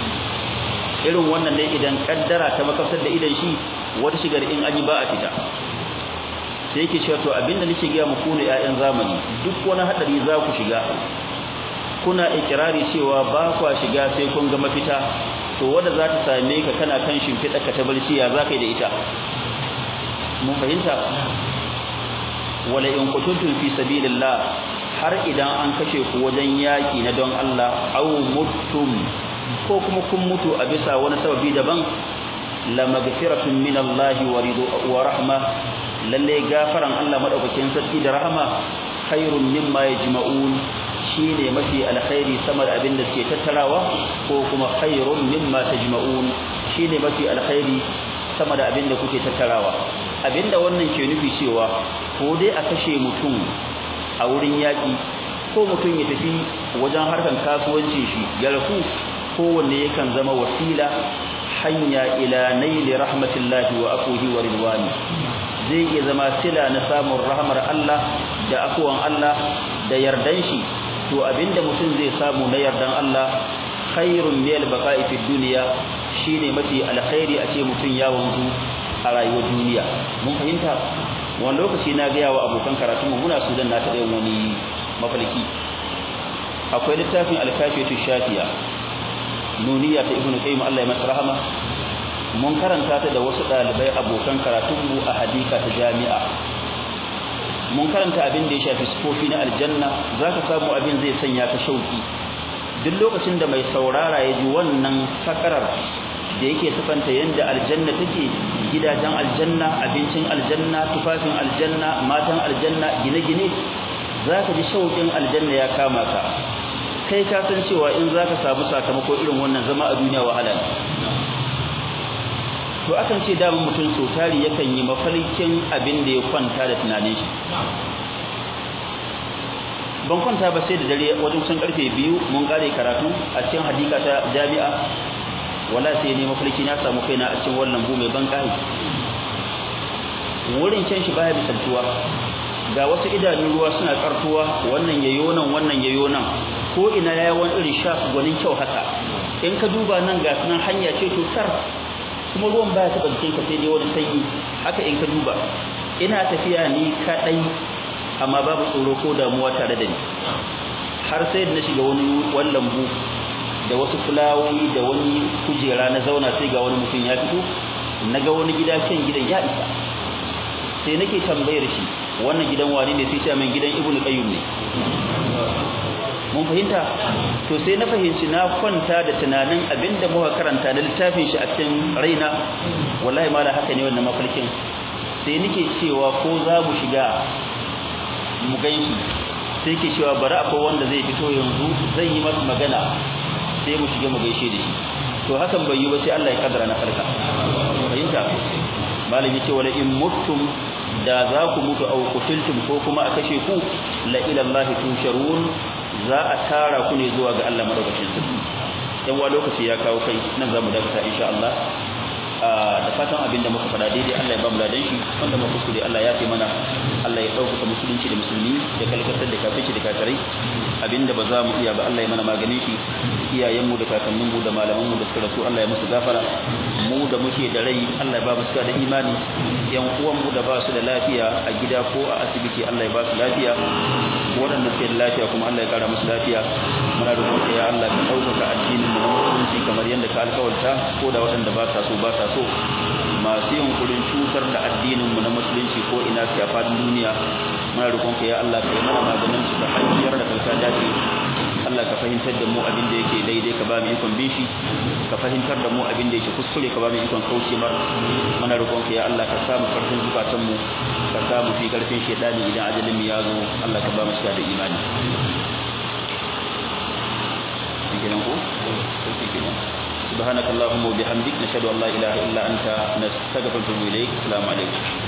[SPEAKER 2] irin wannan ne idan kaddara ta makasar da idan shi wata shigar in an yi ba a fita sai yake cewa to abinda nake ga muku ne ƴaƴan zamani duk wani hadari za ku shiga kuna ikirari cewa ba kwa shiga sai kun ga mafita to wanda za ta same ka kana kan shimfiɗa ka ta barci ya za ka yi da ita mun fahimta wala in qutuntum fi sabilillah har idan an kashe ku wajen yaki na don Allah aw muttum ko kuma kun mutu a bisa wani sababi daban la magfiratun min Allah wa ridu wa rahma lalle gafaran Allah madaukakin sarki da rahama khairun mimma yajma'un shine mafi alkhairi sama da abin da suke tattarawa ko kuma khairun mimma tajma'un shine mafi alkhairi sama da abin da kuke tattarawa abinda wannan ke nufi cewa ko dai a kashe mutum a wurin yaki ko mutum ya tafi wajen harkan kasuwancin shi ya rafu kowanne yakan zama wasila hanya ila naili rahmatillahi wa akuhi wa ridwani zai iya zama sila na samun rahmar Allah da akuwan Allah da yardan shi to abinda mutum zai samu na yardan Allah khairun min al-baqa'i fi dunya shine mafi alkhairi a ce mutum ya wanzu a rayuwar duniya mun fahimta wani lokaci na ga yawa abokan karatu mu muna sudan na ta da wani mafalki akwai littafin al-kafiyatu shafiya nuniya ta ibnu qayyim Allah ya masa rahama mun karanta ta da wasu dalibai abokan karatunmu a hadika ta jami'a mun karanta abin da ya shafi sifofi na aljanna zaka samu abin zai sanya ka shauki duk lokacin da mai saurara ya ji wannan sakarar da yake sifanta yanda aljanna take gidajen aljanna abincin aljanna tufafin aljanna matan aljanna gine-gine zaka ji shauƙin aljanna ya kama ka kai ka san cewa in zaka samu sakamako irin wannan zama a duniya wahala ne to akan ce da mutum so tari yakan yi mafarkin abin da ya kwanta da tunanin shi ban kwanta ba sai da dare wajen sun karfe biyu mun kare karatu a cikin hadika ta jami'a wala sai ne mafarki na samu kaina a cikin wannan bu mai ban kai wurin can shi baya misaltuwa ga wasu idanun ruwa suna kartuwa wannan yayo nan wannan yayo nan ko ina yayi wani irin shaf gwanin kyau haka in ka duba nan ga sunan hanya ce to tar kuma ruwan baya taba jikin ka sai dai wani sanyi haka in ka duba ina tafiya ni kadai amma babu tsoro ko damuwa tare da ni har sai da na shiga wani wallan bu da wasu fulawoyi da wani kujera na zauna sai ga wani mutum ya fito naga wani gida kan gidan ya isa sai nake tambayar shi wannan gidan wani ne sai ce min gidan ibnu qayyim ne mun fahimta to sai na fahimci na kwanta da tunanin abinda muka karanta na littafin shi a cikin raina wallahi mala haka ne wannan mafarkin sai nake cewa ko za mu shiga mu ganshi sai ke cewa bari akwai wanda zai fito yanzu zai yi masa magana sai mu shiga mu gaishe da shi to hakan bai yi ba sai Allah ya kaddara na farka fahimta malami ce wala in muttum da za ku mutu au kutiltum ko kuma a kashe ku la ila Allah tusharun za a tara ku ne zuwa ga Allah madaukakin sarki yan wa lokaci ya kawo kai nan zamu dakata insha Allah da fatan abin da muka faɗa daidai Allah ya ba mu ladan shi wanda muka kuskure Allah ya fi mana Allah ya ɗaukaka musulunci da musulmi da kalkatar da kafirci da kafirai abinda ba za mu iya ba Allah ya mana maganin shi iyayenmu da kakanninmu da malamanmu da suka rasu Allah ya musu gafara mu da muke da rai Allah ya ba mu suka da imani yan uwanmu da ba su da lafiya a gida ko a asibiti Allah ya ba su lafiya waɗanda suke da lafiya kuma Allah ya kara musu lafiya muna roƙon ya Allah ka ɗaukaka addinin mu na musulunci kamar yadda ka alƙawarta ko da waɗanda ba sa so ba sa so masu yunkurin cutar da addinin mu na musulunci ko ina su a faɗin duniya muna roƙon ka ya Allah ka yi mana maganin su ta hanyar da kanka dace Allah ka fahimtar da mu abin da yake daidai ka ba mu ikon bin shi ka fahimtar da mu abin da yake kuskure ka ba mu ikon kauce mar muna roƙon ka ya Allah ka samu karfin zukatan mu ka samu fi karfin shedani idan ajalin mu ya zo Allah ka ba mu shiga da imani kenan ko kenan سبحانك اللهم وبحمدك نشهد ان لا اله الا انت نستغفرك ونتوب اليك السلام عليكم